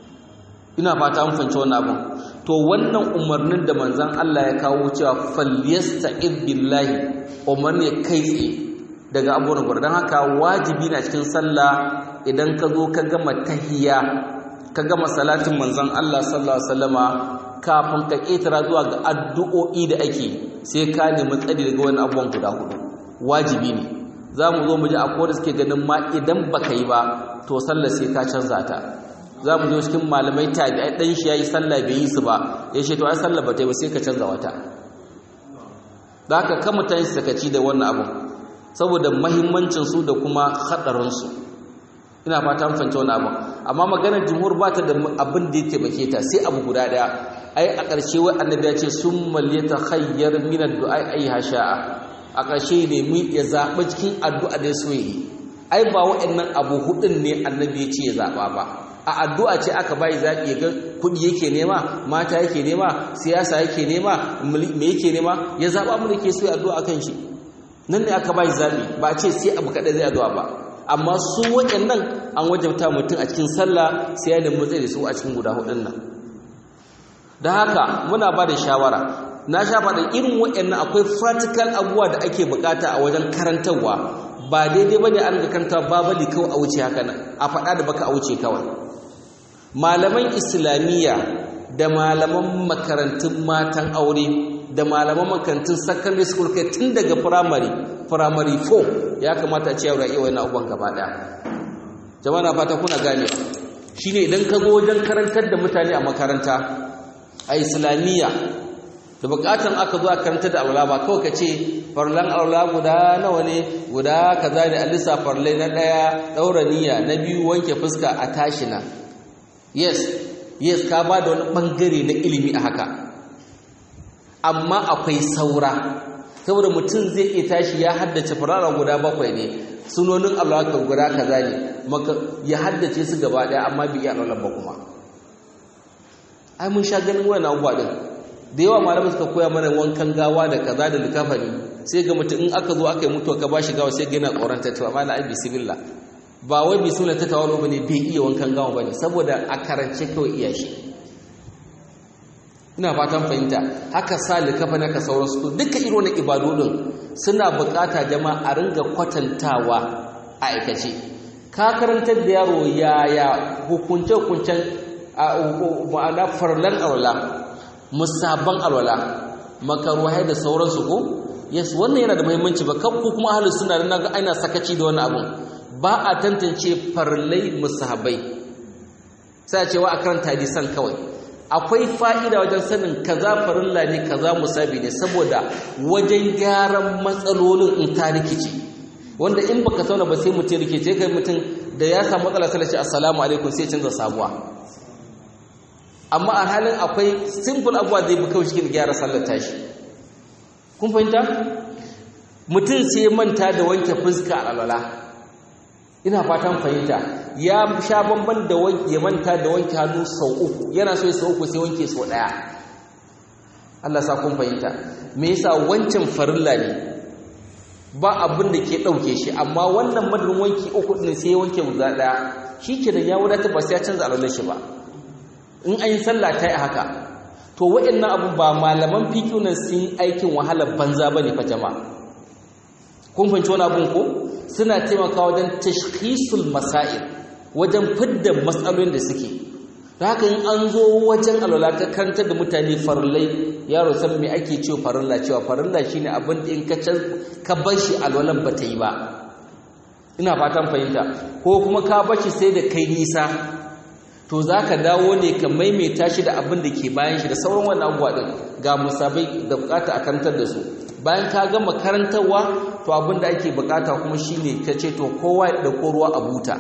ina fata mun fahimci wannan abin to wannan umarnin da manzon Allah ya kawo cewa falyasta'id billahi umarni kai tsaye daga abubuwan gwar don haka wajibi na cikin sallah idan ka zo ka gama tahiyya ka gama salatin manzon Allah sallallahu alaihi wasallama kafin ka ketara zuwa ga addu'o'i da ake sai ka nemi tsari daga wani abubuwan guda hudu wajibi ne za mu zo mu ji akwai da suke ganin ma idan baka yi ba to sallar sai ka canza ta za mu zo cikin malamai tabi'ai dan shi yayi sallah bai yi su ba ya ce to ai sallar ba ta yi ba sai ka canza wata da haka kan mutane su sakaci da wannan abu saboda mahimmancin su da kuma hadarin su ina fata mun fahimci wannan abu amma maganar jumhur ba ta da abin da yake bake ta sai abu guda daya ai a ƙarshe wai annabi ya ce summal yatakhayyar min ad-du'a ay hasha'a a ƙarshe ne mu ya zaɓi cikin addu'a da so yi ai ba waɗannan abu hudun ne annabi ya ce ya zaɓa ba a addu'a ce aka bai zaɓi ya ga kuɗi yake nema mata yake nema siyasa yake nema me yake nema ya zaɓa mu da ke so ya addu'a kan shi nan ne aka bai zaɓi ba a ce sai abu kaɗai zai addu'a ba amma su waɗannan an wajabta mutum a cikin sallah sai ya nemi tsaye da su a cikin guda hudun nan da haka muna ba da shawara na sha faɗin irin waɗannan akwai practical abubuwa da ake bukata a wajen karantarwa ba daidai ba ne an ga karanta babali kawai a wuce haka nan a faɗa da baka a wuce kawai malaman islamiyya da malaman makarantun matan aure da malaman makarantun secondary school kai tun daga primary primary 4 ya kamata a ce yawon iya wani abubuwan gaba ɗaya jama'a na fata kuna gane shine idan ka zo wajen karantar da mutane a makaranta a islamiyya da bukatan aka zo a karanta da alwala ba kawai ka ce farlan alwala guda nawa ne guda kaza ne alisa farlai na daya daura niyya na biyu wanke fuska a tashi na yes yes ka ba da wani bangare na ilimi a haka amma akwai saura saboda mutum zai iya tashi ya haddace farara guda bakwai ne sunonin alwala guda kaza ne ya haddace su gaba daya amma bai iya alwala ba kuma ai mun sha ganin wani abubuwa din da yawa malamai suka koya mana wankan gawa da kaza da likafani sai ga mutum in aka zo aka yi mutuwa ka bashi gawa sai ga yana tsoron tattawa amma na ai bismillah ba wai bismillah ta tawalo bane bai iya wankan gawa bane saboda a karance kawai iya shi ina fatan fahimta haka sa likafani ka sauransu to duka irin wannan ibadodin suna bukata jama'a a ringa kwatantawa a aikace ka karantar da yaro yaya hukunce hukuncen ma'ana farlan alwala musabban alwala makaruhai da sauransu ko yes wannan yana da muhimmanci ba kan ku kuma ahlus sunna dan naga aina sakaci da wannan abun ba a tantance farlai musahabai sai a cewa a karanta hadisan kawai akwai fa'ida wajen sanin kaza farilla ne kaza musabi ne saboda wajen gyaran matsalolin in ta rikici wanda in baka sauna ba sai mutum rikice kai mutum da ya samu matsala sai ce assalamu alaikum sai canza sabuwa amma a halin akwai simple abuwa zai bi kawai cikin gyara sallar tashi kun fahimta mutum sai manta da wanke fuska a alwala ina fatan fahimta ya sha bamban da ya manta da wanke hannu sau uku yana so ya sau uku sai wanke sau daya Allah sa kun fahimta me yasa wancan farilla ne ba abin da ke ɗauke shi amma wannan madadin wanki uku ɗin sai ya wanke guda ɗaya shi ke da ya wadata ba sai ya canza alwalar shi ba in an yi sallah ta yi haka to waɗannan abu ba malaman fiƙi nan sun aikin wahalar banza ba ne fa jama'a kun fahimci wani abun ko suna taimakawa wajen tashkhisul masail wajen fidda matsalolin da suke da haka in an zo wajen alwala ka kantar da mutane farillai yaro san me ake cewa farilla cewa farilla shine abin da in ka ka bar shi alwalan ba ta yi ba ina fatan fahimta ko kuma ka bar shi sai da kai nisa to za ka dawo ne ka maimaita shi da abin da ke bayan shi da sauran wannan abubuwa ɗin ga musabai da bukata a karantar da su bayan ka gama karantarwa to abin da ake bukata kuma shi ne ka ce to kowa ya ɗauko ruwa a buta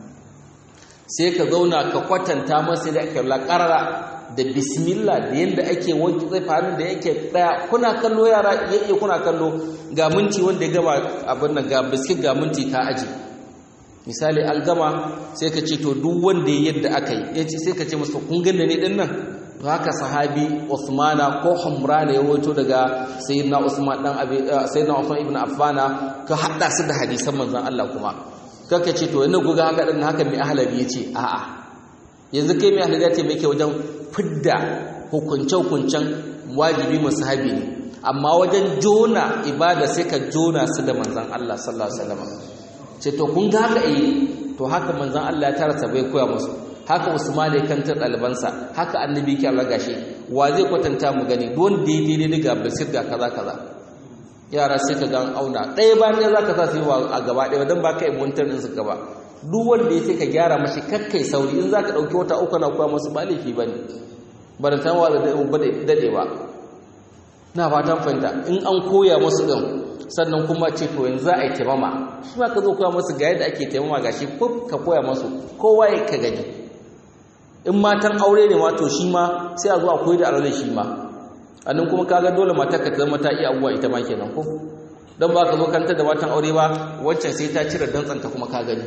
sai ka zauna ka kwatanta masa da ake laƙarara da bismillah da yadda ake wanki zai faru da yake ɗaya kuna kallo yara yake kuna kallo ga minti wanda ya gama abin nan ga biskit ga minti ka aji misali algama sai ka ce to duk wanda yadda aka yi yace sai ka ce masa kun ganna ne din nan to haka sahabi Usmana ko Humrana ya rawaito daga sayyidina Usman dan abi sayyidina Usman ibn Affan ka hada su da hadisan manzon Allah kuma kaka ce to yana guga haka din haka mai ahlabi yace a'a yanzu kai mai ahlabi yace me yake wajen fidda hukunce hukuncen wajibi musahabi ne amma wajen jona ibada sai ka jona su da manzon Allah sallallahu alaihi wasallam ce to kun ga haka eh to haka manzon Allah ya tara bai koya musu haka Usman ya kantar ɗalibansa haka annabi ke Allah gashi wa zai kwatanta mu gani don daidai ne ga basir ga kaza kaza yara sai ka ga auna ɗaya ba ne zaka sa su yi a gaba ɗaya dan ba ka yi muntar din su gaba duk wanda ya sai ka gyara mashi kakkai sauri in zaka dauki wata uku na koya musu ba laifi bane barantan wa da dade ba na fatan fahimta in an koya musu din sannan kuma ce to yanzu za a yi taimama shi ma ka zo koya masu ga yadda ake taimama ga shi ko ka koya masu kowa ya ka gani in matan aure ne ma to shi ma sai a zo a koyi da alwala shi ma annan kuma kaga dole matar ka zama ta iya abuwa ita ma kenan ko dan ba ka zo kanta da matan aure ba wacce sai ta cire dantsanta kuma ka gani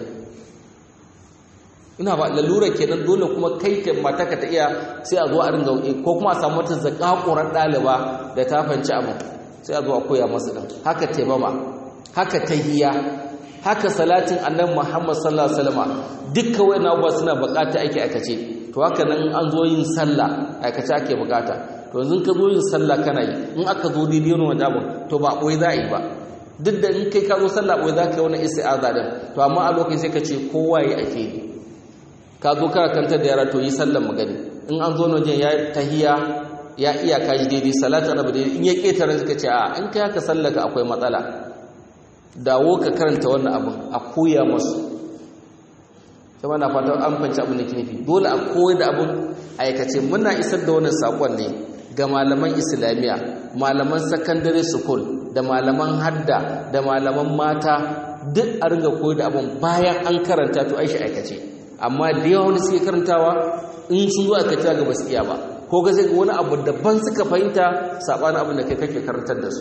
ina ba lalura kenan dole kuma kai ta matar ka ta iya sai a zo a ringa ko kuma a samu wata zakakurar ɗaliba da ta fanci abin sai a zo a koya masu ɗin haka taimama haka tahiya haka salatin annabi Muhammad sallallahu alaihi wasallam dukkan wayannan abubuwa suna bukata ake aikace to haka nan an zo yin sallah aikace ake bukata to yanzu ka zo yin sallah kana yi in aka zo daidai wani wanda abu to ba boye za a yi ba duk da in kai ka zo sallah boye za ka yi wani isti'aza din to amma a lokacin sai ka ce kowa yi ake yi ka zo kana kantar da yara to yi sallar magani in an zo wajen ya tahiya ya iya kaji daidai salatu annabi daidai in ya ketare suka ce a in kai haka sallaka akwai matsala dawo ka karanta wannan abin a koya masu kuma na fata an fanci abin da ke nufi dole a koyar da abin aikace muna isar da wannan sakon ne ga malaman islamiyya malaman secondary school da malaman hadda da malaman mata duk a ringa koyar da abin bayan an karanta to aishi aikace amma da yawa wani suke karantawa in sun zo aikace ga basu iya ba ko ga zai wani abu daban suka fahimta sabanin abin da kai kake karantar da su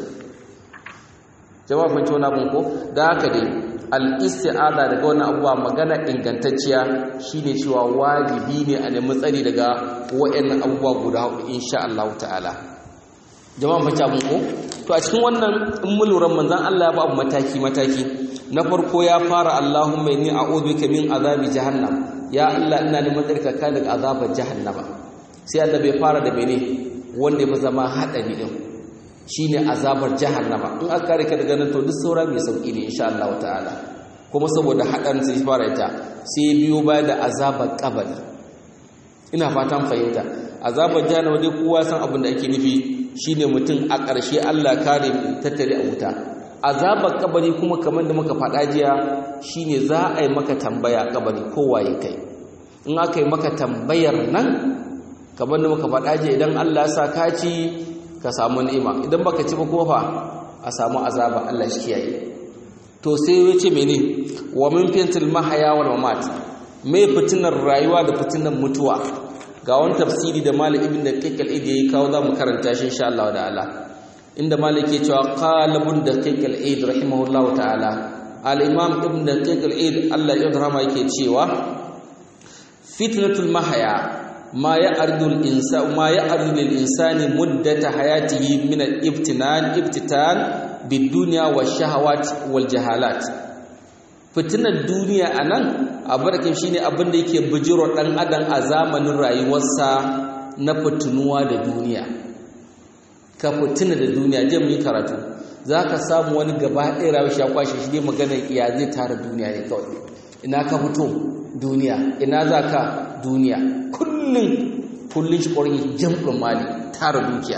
jama'a fahimci wani abin ko da haka dai al-isti'aza daga wannan abuwa magana ingantacciya shine cewa wajibi ne a nemi tsari daga wayannan abubuwa guda hudu insha Allah ta'ala jama'a fahimci abin ko to a cikin wannan in mun lura manzon Allah ya ba abu mataki mataki na farko ya fara Allahumma inni a'udhu bika min azabi jahannam ya Allah ina neman tsarka ka daga azabar jahannama sai Allah bai fara da mene wanda ya fi zama hadari din shine azabar jahannama in aka kare ka daga nan to duk saura mai sauki ne insha Allah ta'ala kuma saboda hadan sai fara ita sai biyo baya da azabar kabari ina fatan fahimta azabar jahannama dai kowa san abin da ake nufi shine mutum a ƙarshe Allah kare tattare a wuta azabar kabari kuma kamar da muka faɗa jiya shine za a yi maka tambaya kabari kowa ya kai in aka yi maka tambayar nan kamar da muka faɗa jiya idan Allah ya sa ka ci ka samu ni'ima idan baka ci ba kofa a samu azaba Allah shi kiyaye to sai ya ce mene wa min fitil mahaya wal mamat me fitinar rayuwa da fitinar mutuwa ga wani tafsiri da Malik ibn Daqiq al-Idi yayi kawo zamu karanta shi insha Allah da Allah inda Malik ke cewa qala ibn Daqiq al-Idi rahimahullahu ta'ala al-Imam ibn Daqiq al-Idi Allah ya rahama yake cewa fitnatul mahaya ما يعرض الإنسان ما يعرض للإنسان مدة حياته من الابتنان ابتتان بالدنيا والشهوات والجهالات fitinar duniya a nan abarkin shi ne abin da yake bijiro ɗan adam a zamanin rayuwarsa na fitinuwa da duniya ka fitina da duniya jan yi karatu za ka samu wani gaba ɗaya rayuwar shi ya kwashe shi ne maganar iya zai tara duniya ne kawai ina ka fito duniya ina za ka duniya kullum kullum shi ƙwarin jam'in mali tara dukiya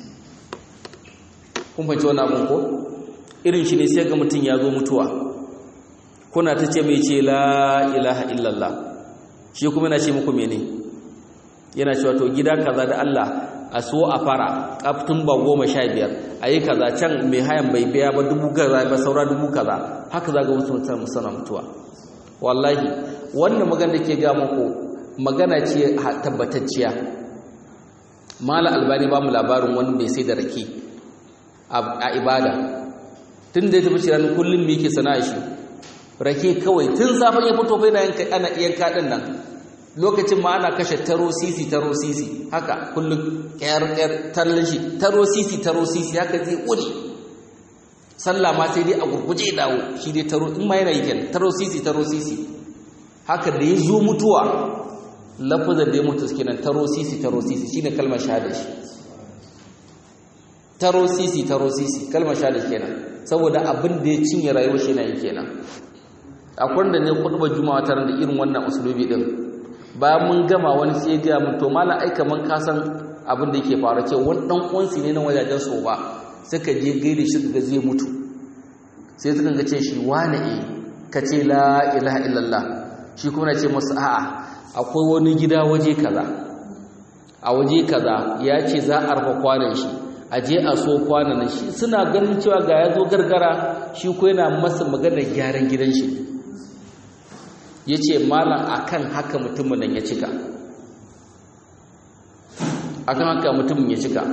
kun fahimci wani abin ko irin shi ne sai ga mutum ya zo mutuwa kuna ta ce mai ce la ilaha illallah shi kuma yana ce muku mene yana cewa to gida kaza da Allah a so a fara kaftin ba goma sha biyar a yi kaza can mai hayan bai biya ba dubu kaza ba saura dubu kaza haka za ga wasu mutum sana mutuwa wallahi wannan magana da ke ga muku magana ce tabbatacciya mala albani ba mu labarin wani mai sai da rake a ibada tun da ya tafi shirin kullum me yake sana'a shi rake kawai tun safon ya fito bai na yanka ana yanka din nan lokacin ma ana kashe taro sisi taro sisi haka kullum kyar kyar tallin shi taro sisi taro sisi haka zai wuri sallah ma sai dai a gurguje dawo shi dai taro in ma yana yi kenan taro sisi taro sisi haka da ya zo mutuwa lafazar da ya mutu kenan taro sisi taro sisi shine kalmar shahada shi taro sisi taro sisi kalmar shahada kenan saboda abin da ya cinye rayuwar shi yana yi kenan akwai da ne kutuba juma'a tare da irin wannan usulubi din bayan mun gama wani sai ya mun to mallan ai kaman ka san abin da yake faru ce wani dan uwansi ne na wajajen so ba suka je gaida shi ga zai mutu sai suka ga ce shi wane e ka ce la ilaha illallah shi kuma na ce masu a'a akwai wani gida waje kaza a waje kaza ya ce za a rufe kwanan shi a je a so kwanan shi suna ganin cewa ga ya zo gargara shi ko yana masa maganar gyaran gidan shi ya ce malam akan haka mutumin nan ya cika akan haka mutumin ya cika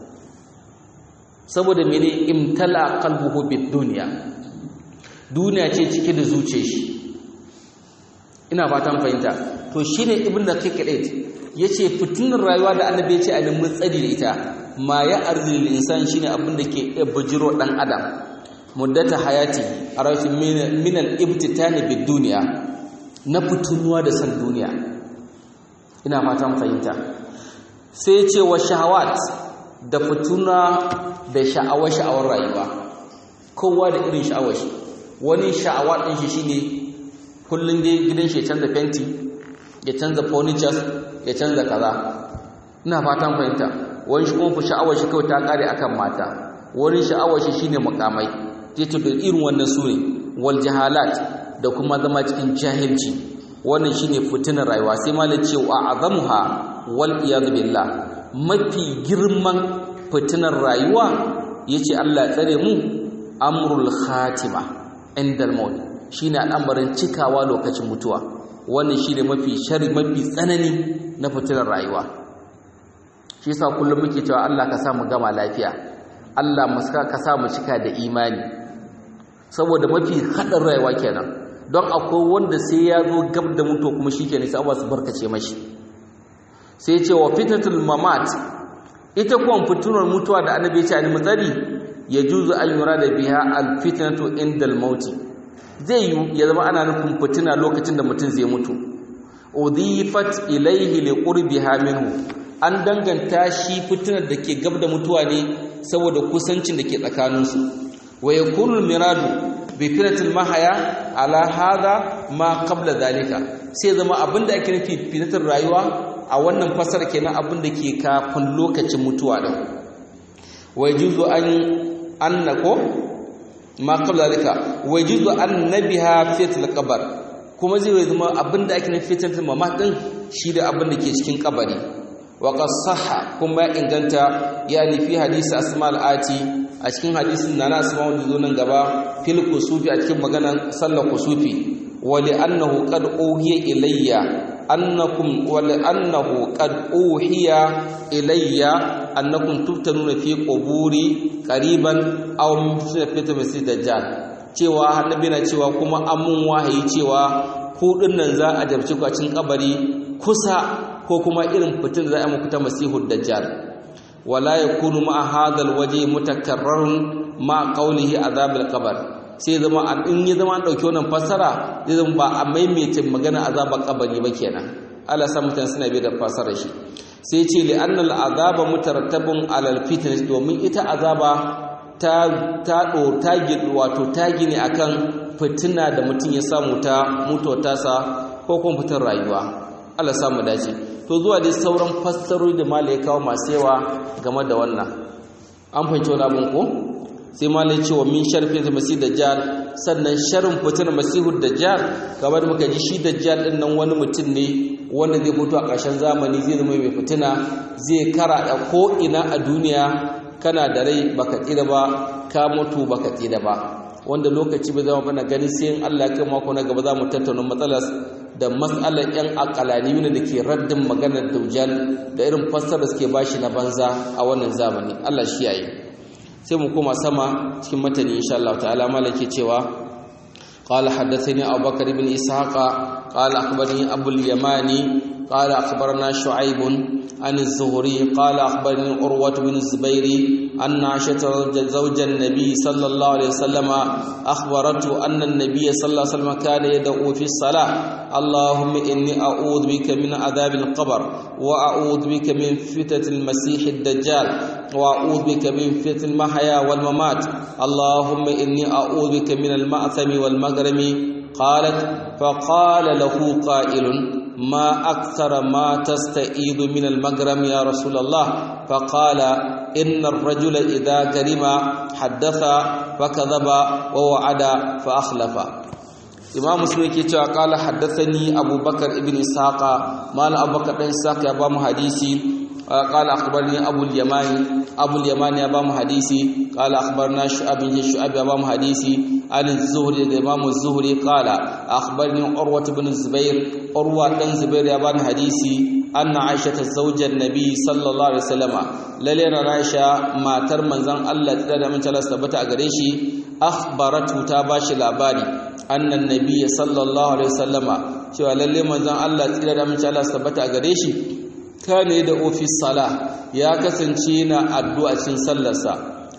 saboda mene imtala qalbuhu bid dunya duniya ce cike da zuciyar shi ina fatan fahimta to shine ibn daqiq al yace fitinar rayuwa da annabi yace a nemi tsari da ita ma ya arzil insan shine abin da ke bujiro dan adam muddata hayati a rashin min al-ibtitani bid duniya na fitunuwa da san duniya ina fatan fahimta sai ce wa shahawat da fituna da sha'awar sha'awar rayuwa kowa da irin sha'awar shi wani sha'awa ɗin shi shine kullum dai gidan shi ya canza fenti ya canza furnitures ya canza kaza ina fatan fahimta wani shi kuma sha'awar shi kawai ta kare akan mata wani sha'awar shi shine mukamai zai ce irin wannan su ne wal jahalat da kuma zama cikin jahilci wannan shine fitinar rayuwa sai malai ce wa azamuha wal iyad billah mafi girman fitinar rayuwa yace Allah tsare mu amrul khatima indal maut shine al'amarin cikawa lokacin mutuwa wannan shine mafi shari mafi tsanani na fitinar rayuwa shi yasa kullum muke cewa Allah ka sa mu gama lafiya Allah ka sa mu cika da imani saboda mafi haɗin rayuwa kenan don akwai wanda sai ya zo gab da mutuwa kuma shi kenan sai abuwa su barkace mashi sai ce wa fitatul mamat ita kuwa fitunar mutuwa da annabi ya ce ani matsari ya juzu an yura da biya al fitnatu indal mauti zai yi ya zama ana nufin fitina lokacin da mutum zai mutu udifat ilaihi li qurbiha minhu an danganta shi fitinar da ke gab da mutuwa ne saboda kusancin da ke tsakaninsu wa yakunu miradu bi fitnatil mahaya ala hada ma qabla zalika sai zama abinda ake nufi fitnatar rayuwa a wannan fasar kenan abinda ke kafin lokacin mutuwa din wa yajuzu an annako ma qabla zalika wa yajuzu annabiha fitnatil qabr kuma zai zama abinda ake nufi fitnatil mamat din shi da abinda ke cikin kabari وقد صح كما inganta yani fi hadisi asma al-ati a cikin hadisin nana asma wanda zo nan gaba fil kusufi a cikin maganan sallar kusufi wa li annahu qad uhiya ilayya annakum wa li annahu qad uhiya ilayya annakum tuftanuna fi quburi qariban aw fi masjid dajjal cewa annabi na cewa kuma amun wahayi cewa ku dinnan za a jabci ku a cikin kabari kusa ko kuma irin fitin za a muku ta masihud dajjal wala yakunu ma hadal waje mutakarrarun ma qawlihi azabil qabr sai zama in ya zama dauke wannan fassara zai zama ba a maimaita magana azabar kabari ba kenan Allah sa mutane suna bi da fassarar shi sai ce li annal azaba mutarattabun alal fitness domin ita azaba ta ta do ta wato ta gine akan fitina da mutum ya samu ta mutuwa tasa ko kuma fitar rayuwa Allah samu dace to zuwa dai sauran fassarori da malai kawo masu yawa game da wannan an fahimci wani abin ko sai malai ce wa min sharfi da masih dajjal sannan sharin fitar masihud dajjal kamar da muka ji shi dajjal din nan wani mutum ne wanda zai fito a ƙarshen zamani zai zama mai fitina zai kara da ko ina a duniya kana da rai baka tsira ba ka mutu baka tsira ba wanda lokaci bai zama bana gani sai in Allah ya kai mako na gaba za mu tattauna matsalar da matsalar yan akalani da ke raddin maganar daujal da irin fassara suke bashi na banza a wannan zamani Allah shi yayi sai mu koma sama cikin matani insha Allah ta'ala malake cewa قال حدثني أبو بكر بن إسحاق قال أخبرني أبو اليماني قال أخبرنا شعيب عن الزهري قال أخبرني عروة بن الزبير أن عائشة زوج النبي صلى الله عليه وسلم أخبرته أن النبي صلى الله عليه وسلم كان يدعو في الصلاة اللهم إني أعوذ بك من عذاب القبر وأعوذ بك من فتنة المسيح الدجال وأعوذ بك من فتنة المحيا والممات اللهم إني أعوذ بك من المأثم والمغرم قالت فقال له قائل ما أكثر ما تستعيذ من المغرم يا رسول الله فقال إن الرجل إذا كرم حدث فكذب ووعد فأخلف imam muslim yake cewa qala haddathani abubakar ibn isaqa mal abubakar dan isaqa ya ba mu hadisi qala akhbarani abul yamani abul yamani ya ba mu hadisi qala akhbarna shu'ab bin shu'ab ya ba mu hadisi an zuhri da imam zuhri qala akhbarani urwa ibn zubair urwa dan zubair ya ba mu hadisi anna aisha ta zaujar nabi sallallahu alaihi wasallama lalle na aisha matar manzon Allah ta da mun Allah tabbata a gare shi akhbaratu ta bashi labari annan nabiyyi sallallahu alaihi wasallama cewa lalle manzon Allah tsira da mace Allah tabbata a gare shi kane da ofis sala ya kasance na addu'a cikin sallarsa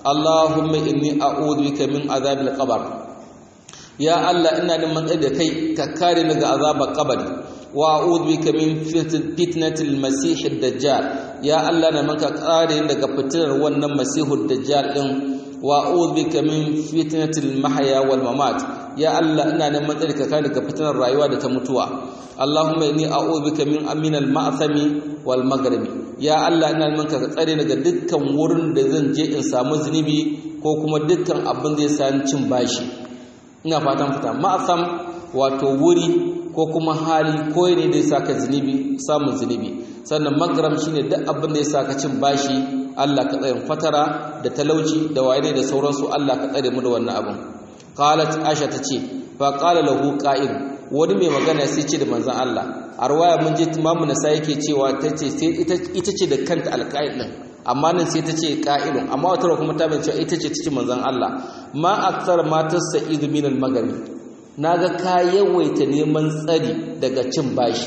Allahumma inni a'udhu bika min azabil qabr ya Allah ina neman tsari da kai ka kare ni daga azabar kabari wa a'udhu bika min fitnatil masih ad-dajjal ya Allah na maka kare ni daga fitinar wannan masihud dajjal din wa a'udhu bika min fitnatil mahya wal mamat ya Allah ina neman tsari ka kare daga fitinar rayuwa da ta mutuwa Allahumma inni a'udhu bika min aminal ma'thami wal maghribi ya Allah ina neman ka tsare daga dukkan wurin da zan je in samu zunubi ko kuma dukkan abin da ya sa cin bashi ina fatan fita ma'asam wato wuri ko kuma hali ko ne da ya saka zunubi samun zunubi sannan magram shine duk abin da ya saka cin bashi Allah ka tsare fatara da talauci da waye da sauransu Allah ka tsare mu da wannan abin qalat aisha tace fa qala lahu qa'il wani mai magana sai ce da manzon Allah a ruwaya mun je imamu nasa yake cewa tace sai ita ita ce da kanta alqa'il din amma nan sai ta ce ƙa'ilun amma wata kuma ta bace ita ce cikin manzon Allah ma akthar matar sa'idu min al-magani naga ka yawaita neman tsari daga cin bashi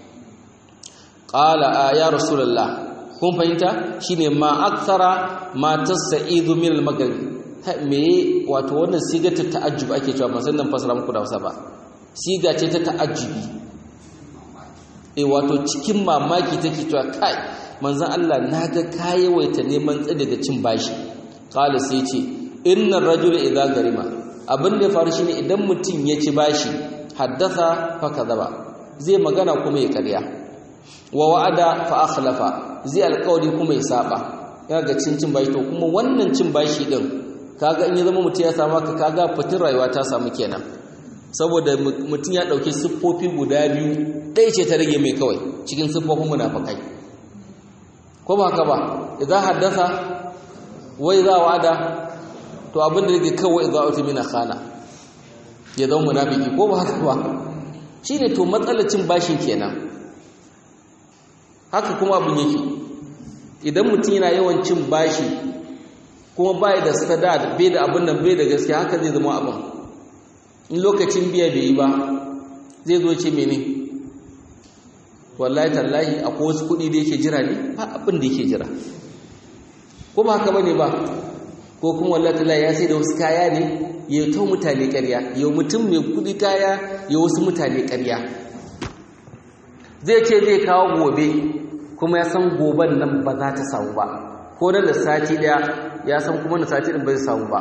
qala ya rasulullah kun fahimta shine ma akthara matar sa'idu min al-magani me wato wannan siga ta ta'ajjub ake cewa ban san nan fasara muku da wasa ba siga ce ta ta'ajjubi eh wato cikin mamaki take cewa kai manzan Allah na ga kayawaita neman tsadi da cin bashi kala sai ce inna rajula idza garima abin da ya faru shine idan mutum ya ci bashi haddasa fa kadaba zai magana kuma ya karya wa wa'ada fa akhlafa zai alƙawari kuma ya saba ya ga cin cin bashi to kuma wannan cin bashi din kaga in ya zama mutum ya samu ka kaga fitin rayuwa ta samu kenan saboda mutum ya dauki siffofi guda biyu ɗaya ce ta rage mai kawai cikin siffofin munafikai ko ba haka ba idan haddasa wai za wa'ada to abin da yake kawai za uti mina khana ya zama munafiki ko ba haka ba shine to matsalacin bashin kenan haka kuma abin yake idan mutum yana yawan cin bashi kuma bai da sadad bai da abin nan bai da gaskiya haka zai zama abin in lokacin biya bai yi ba zai zo ce mene wallahi tallahi akwai wasu kuɗi da yake jira ne ba abin da yake jira ko ba haka bane ba ko kuma wallahi tallahi ya sai da wasu kaya ne ya ta mutane ƙarya ya mutum mai kuɗi kaya ya wasu mutane ƙarya zai ce zai kawo gobe kuma ya san goben nan ba za ta samu ba ko nan da sati ɗaya ya san kuma na sati ɗin ba zai samu ba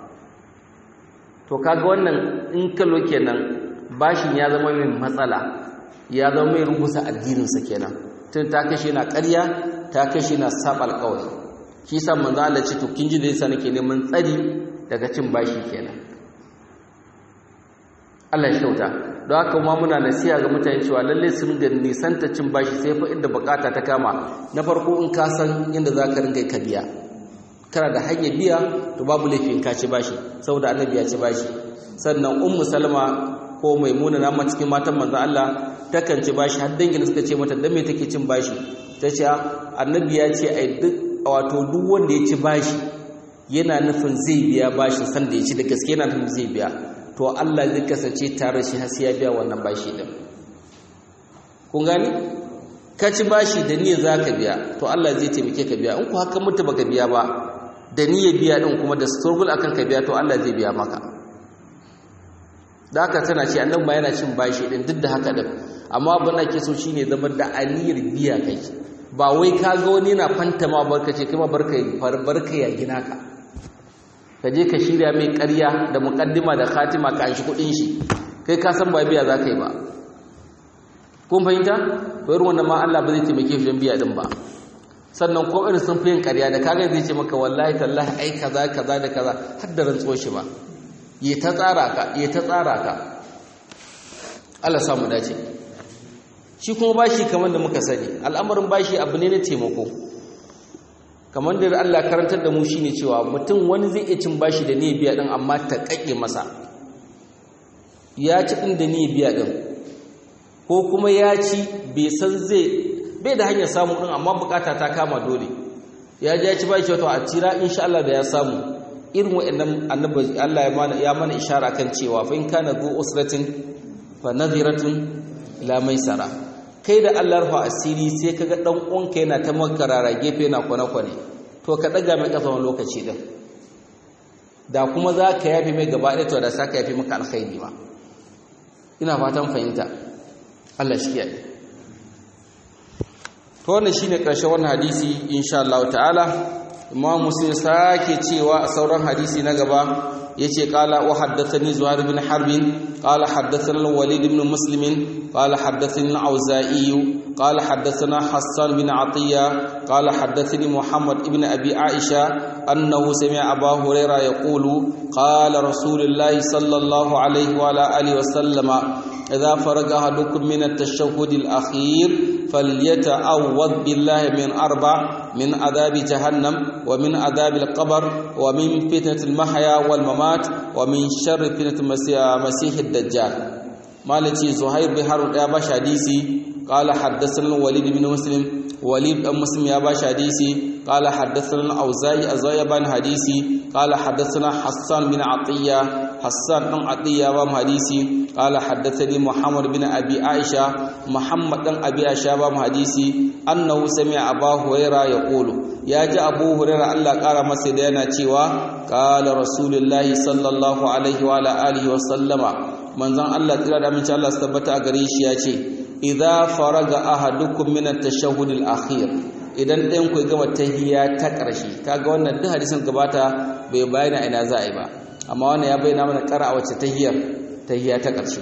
to kaga wannan in kallo kenan bashin ya zama mai matsala ya zama mai rubusa addininsa kenan tun ta kashe na ƙarya ta kashe na saba alƙawari shi sa manzo Allah ce to kin ji da yasa nake neman tsari daga cin bashi kenan Allah ya kyauta don haka kuma muna nasiha ga mutane cewa lalle su ringa nisanta cin bashi sai fa inda bukata ta kama na farko in ka san inda za ka ringa ka biya kana da hanyar biya to babu laifin ka ci bashi saboda annabi ya ci bashi sannan ummu salma ko maimuna na ma cikin matan manzon Allah takan ci bashi har dangin suka ce mata dan me take cin bashi tace annabi ya ce ai duk wato duk wanda ya ci bashi yana nufin zai biya bashin san da ya ci da gaske yana nufin zai biya to Allah zai kasance tare shi har sai ya biya wannan bashi din kun gani ka ci bashi da niyyar zaka biya to Allah zai taimake ka biya in ku haka mutu baka biya ba da niyyar biya din kuma da struggle akan ka biya to Allah zai biya maka da haka tana ce annabi ma yana cin bashi din duk da haka din amma abin da ke so shine zama da aniyar biya kai ba wai ka ga wani yana fantama barka ce kai ma barka barka ya gina ka ka je ka shirya mai ƙarya da muƙaddima da khatima ka shi kuɗin shi kai ka san ba biya za ka yi ba kun fahimta bayar wannan ma Allah ba zai taimake shi don biya din ba sannan ko irin sun fi yin ƙarya da kaga zai ce maka wallahi tallahi ai kaza kaza da kaza har da rantsuwar shi ba ya ta tsara ka ya ta tsara ka Allah samu dace shi kuma bashi kamar da muka sani al'amarin bashi abu ne na taimako kamar da Allah karantar da mu shine cewa mutum wani zai iya cin bashi da ne biya din amma ta kake masa ya ci din da ne biya din ko kuma ya ci bai san zai bai da hanyar samu din amma bukata ta kama dole ya ji ya ci bashi wato a tira insha Allah da ya samu irin waɗannan annabi Allah ya mana ya mana ishara kan cewa fa in kana zu usratin fa nadhiratun ila maisara kai da Allah rufa asiri sai kaga dan uwanka yana ta makarara gefe yana kwane kwane to ka daga mai kafa wani lokaci din da kuma za ka yafe mai gaba ɗaya to da sa ka yafe maka alkhairi ma ina fatan fahimta Allah shi kiyaye to wannan shine ƙarshen wannan hadisi insha Allah ta'ala imam muslim sake cewa a sauran hadisi na gaba yace qala wa haddathani zuhair bin harb qala haddathana al-walid ibn muslim qala haddathani al-auza'i qala haddathana hassan bin atiya qala haddathani muhammad ibn abi aisha annahu sami'a abu hurairah yaqulu qala rasulullahi sallallahu alayhi wa ala alihi wa sallama idha faraga ahadukum min at-tashahhud al-akhir فليتعوذ بالله من أربع من عذاب جهنم ومن عذاب القبر ومن فتنة المحيا والممات ومن شر فتنة المسيح الدجال مالتي زهير بن يا باش حديثي قال حدثنا الوليد بن مسلم وليد بن مسلم يا باش حديثي قال حدثنا الأوزاعي أزاي بن حديثي قال حدثنا حسان بن عطية حسان بن عطية بن حديثي قال حدثني محمد بن أبي عائشة محمد بن أبي عائشة بن حديثي أنه سمع أبا هريرة يقول يا جاء أبو هريرة الله قال مسيدنا تيوا قال رسول الله صلى الله عليه وعلى آله وسلم من زن الله تلا من الله ثبت أغريش ياتي إذا فرغ أحدكم من التشهد الأخير idan ɗayan ku gama tahiyya ta ƙarshe kaga wannan duk hadisin gabata bai bayyana ina za a yi ba amma wannan ya bayyana mana ƙara a wacce tahiyyar tahiyya ta ƙarshe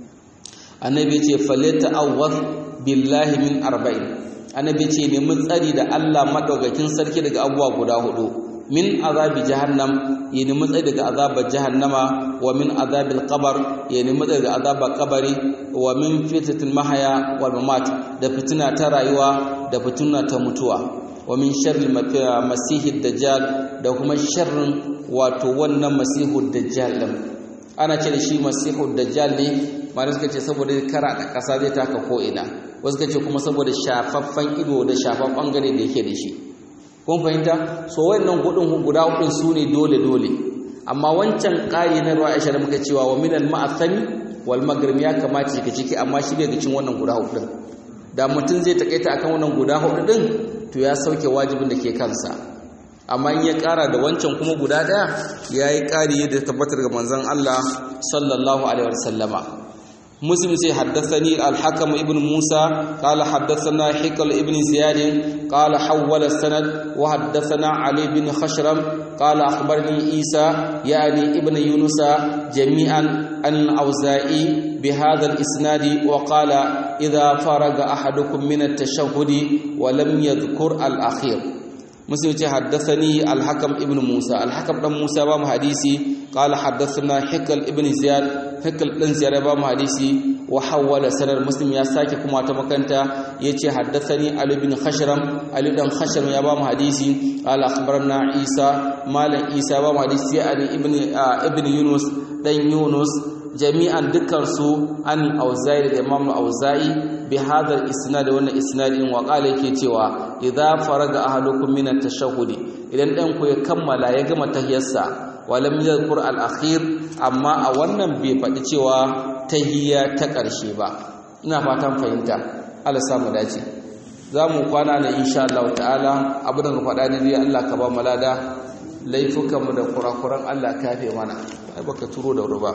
annabi ya ce falata awwaz billahi min arba'in annabi ya ce nemi tsari da Allah madaukakin sarki daga abubuwa guda hudu min azabi jahannam ya nemi tsari daga azabar jahannama wa min azabil qabr ya nemi tsari daga azabar kabari wa min fitnatil mahaya wal mamat da fitina ta rayuwa da fitina ta mutuwa wa min sharri masihid dajjal da kuma sharrin wato wannan masihud dajjal din ana ce da shi masihud dajjal ne malai suka ce saboda kara da kasa zai taka ko ina wasu suka ce kuma saboda shafaffan ido da shafaffan bangare da yake da shi kun fahimta so wayannan hudun guda hudun su ne dole dole amma wancan ƙari na ruwa aisha da muka cewa wa minal ma'athami wal maghrib ya kamata ka ciki amma shi bai ga cin wannan guda hudun da mutum zai takaita akan wannan guda hudu din to ya sauke wajibin da ke kansa amma in ya kara da wancan kuma guda daya yayi kari da tabbatar ga manzon Allah sallallahu alaihi wasallama مسلم سي حدثني الحكم ابن موسى قال حدثنا حكل ابن زياد قال حول السند وحدثنا علي بن خشرم قال أخبرني عيسى يعني ابن يونس جميعا عن الأوزائي بهذا الإسناد وقال إذا فرغ أحدكم من التشهد ولم يذكر الأخير مسلم حدثني الحكم ابن موسى الحكم ابن موسى بام حديثي قال حدثنا حكل ابن زياد حكل ابن زياد بام حديثي وحول سند مسلم يا ساكي كما تمكنتا يتي حدثني علي بن خشرم علي بن خشرم يا بام حديثي قال اخبرنا عيسى مال عيسى بام حديثي يعني ابن آه ابن يونس دن يونس jami'an dukansu an auza'i da imam auza'i bi hadha isnad wannan isnadin wa qala yake cewa idza faraga ahadukum min at-tashahhud idan dan ku ya kammala ya gama tahiyarsa walam yadhkur al-akhir amma a wannan bai faɗi cewa tahiyya ta ƙarshe ba ina fatan fahimta Allah samu dace za mu kwana da insha Allah ta'ala abin da faɗa ne Allah ka ba mu lada laifukanmu da kurakuran Allah kafe mana ai baka turo da wuri ba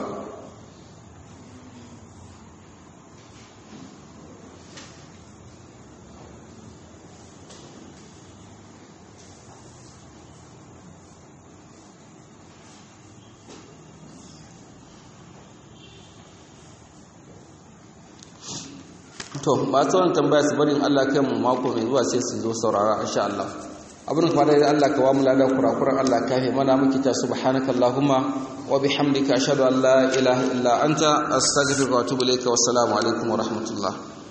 to masu wani tambaya su barin Allah kai mu mako mai zuwa sai su zo saurara insha Allah abin fara da Allah ka wa mu lada kurakuran Allah ka fi mana muke ta subhanaka allahumma wa bihamdika ashhadu an la ilaha illa anta astaghfiruka wa atubu ilayka wa assalamu alaikum wa rahmatullah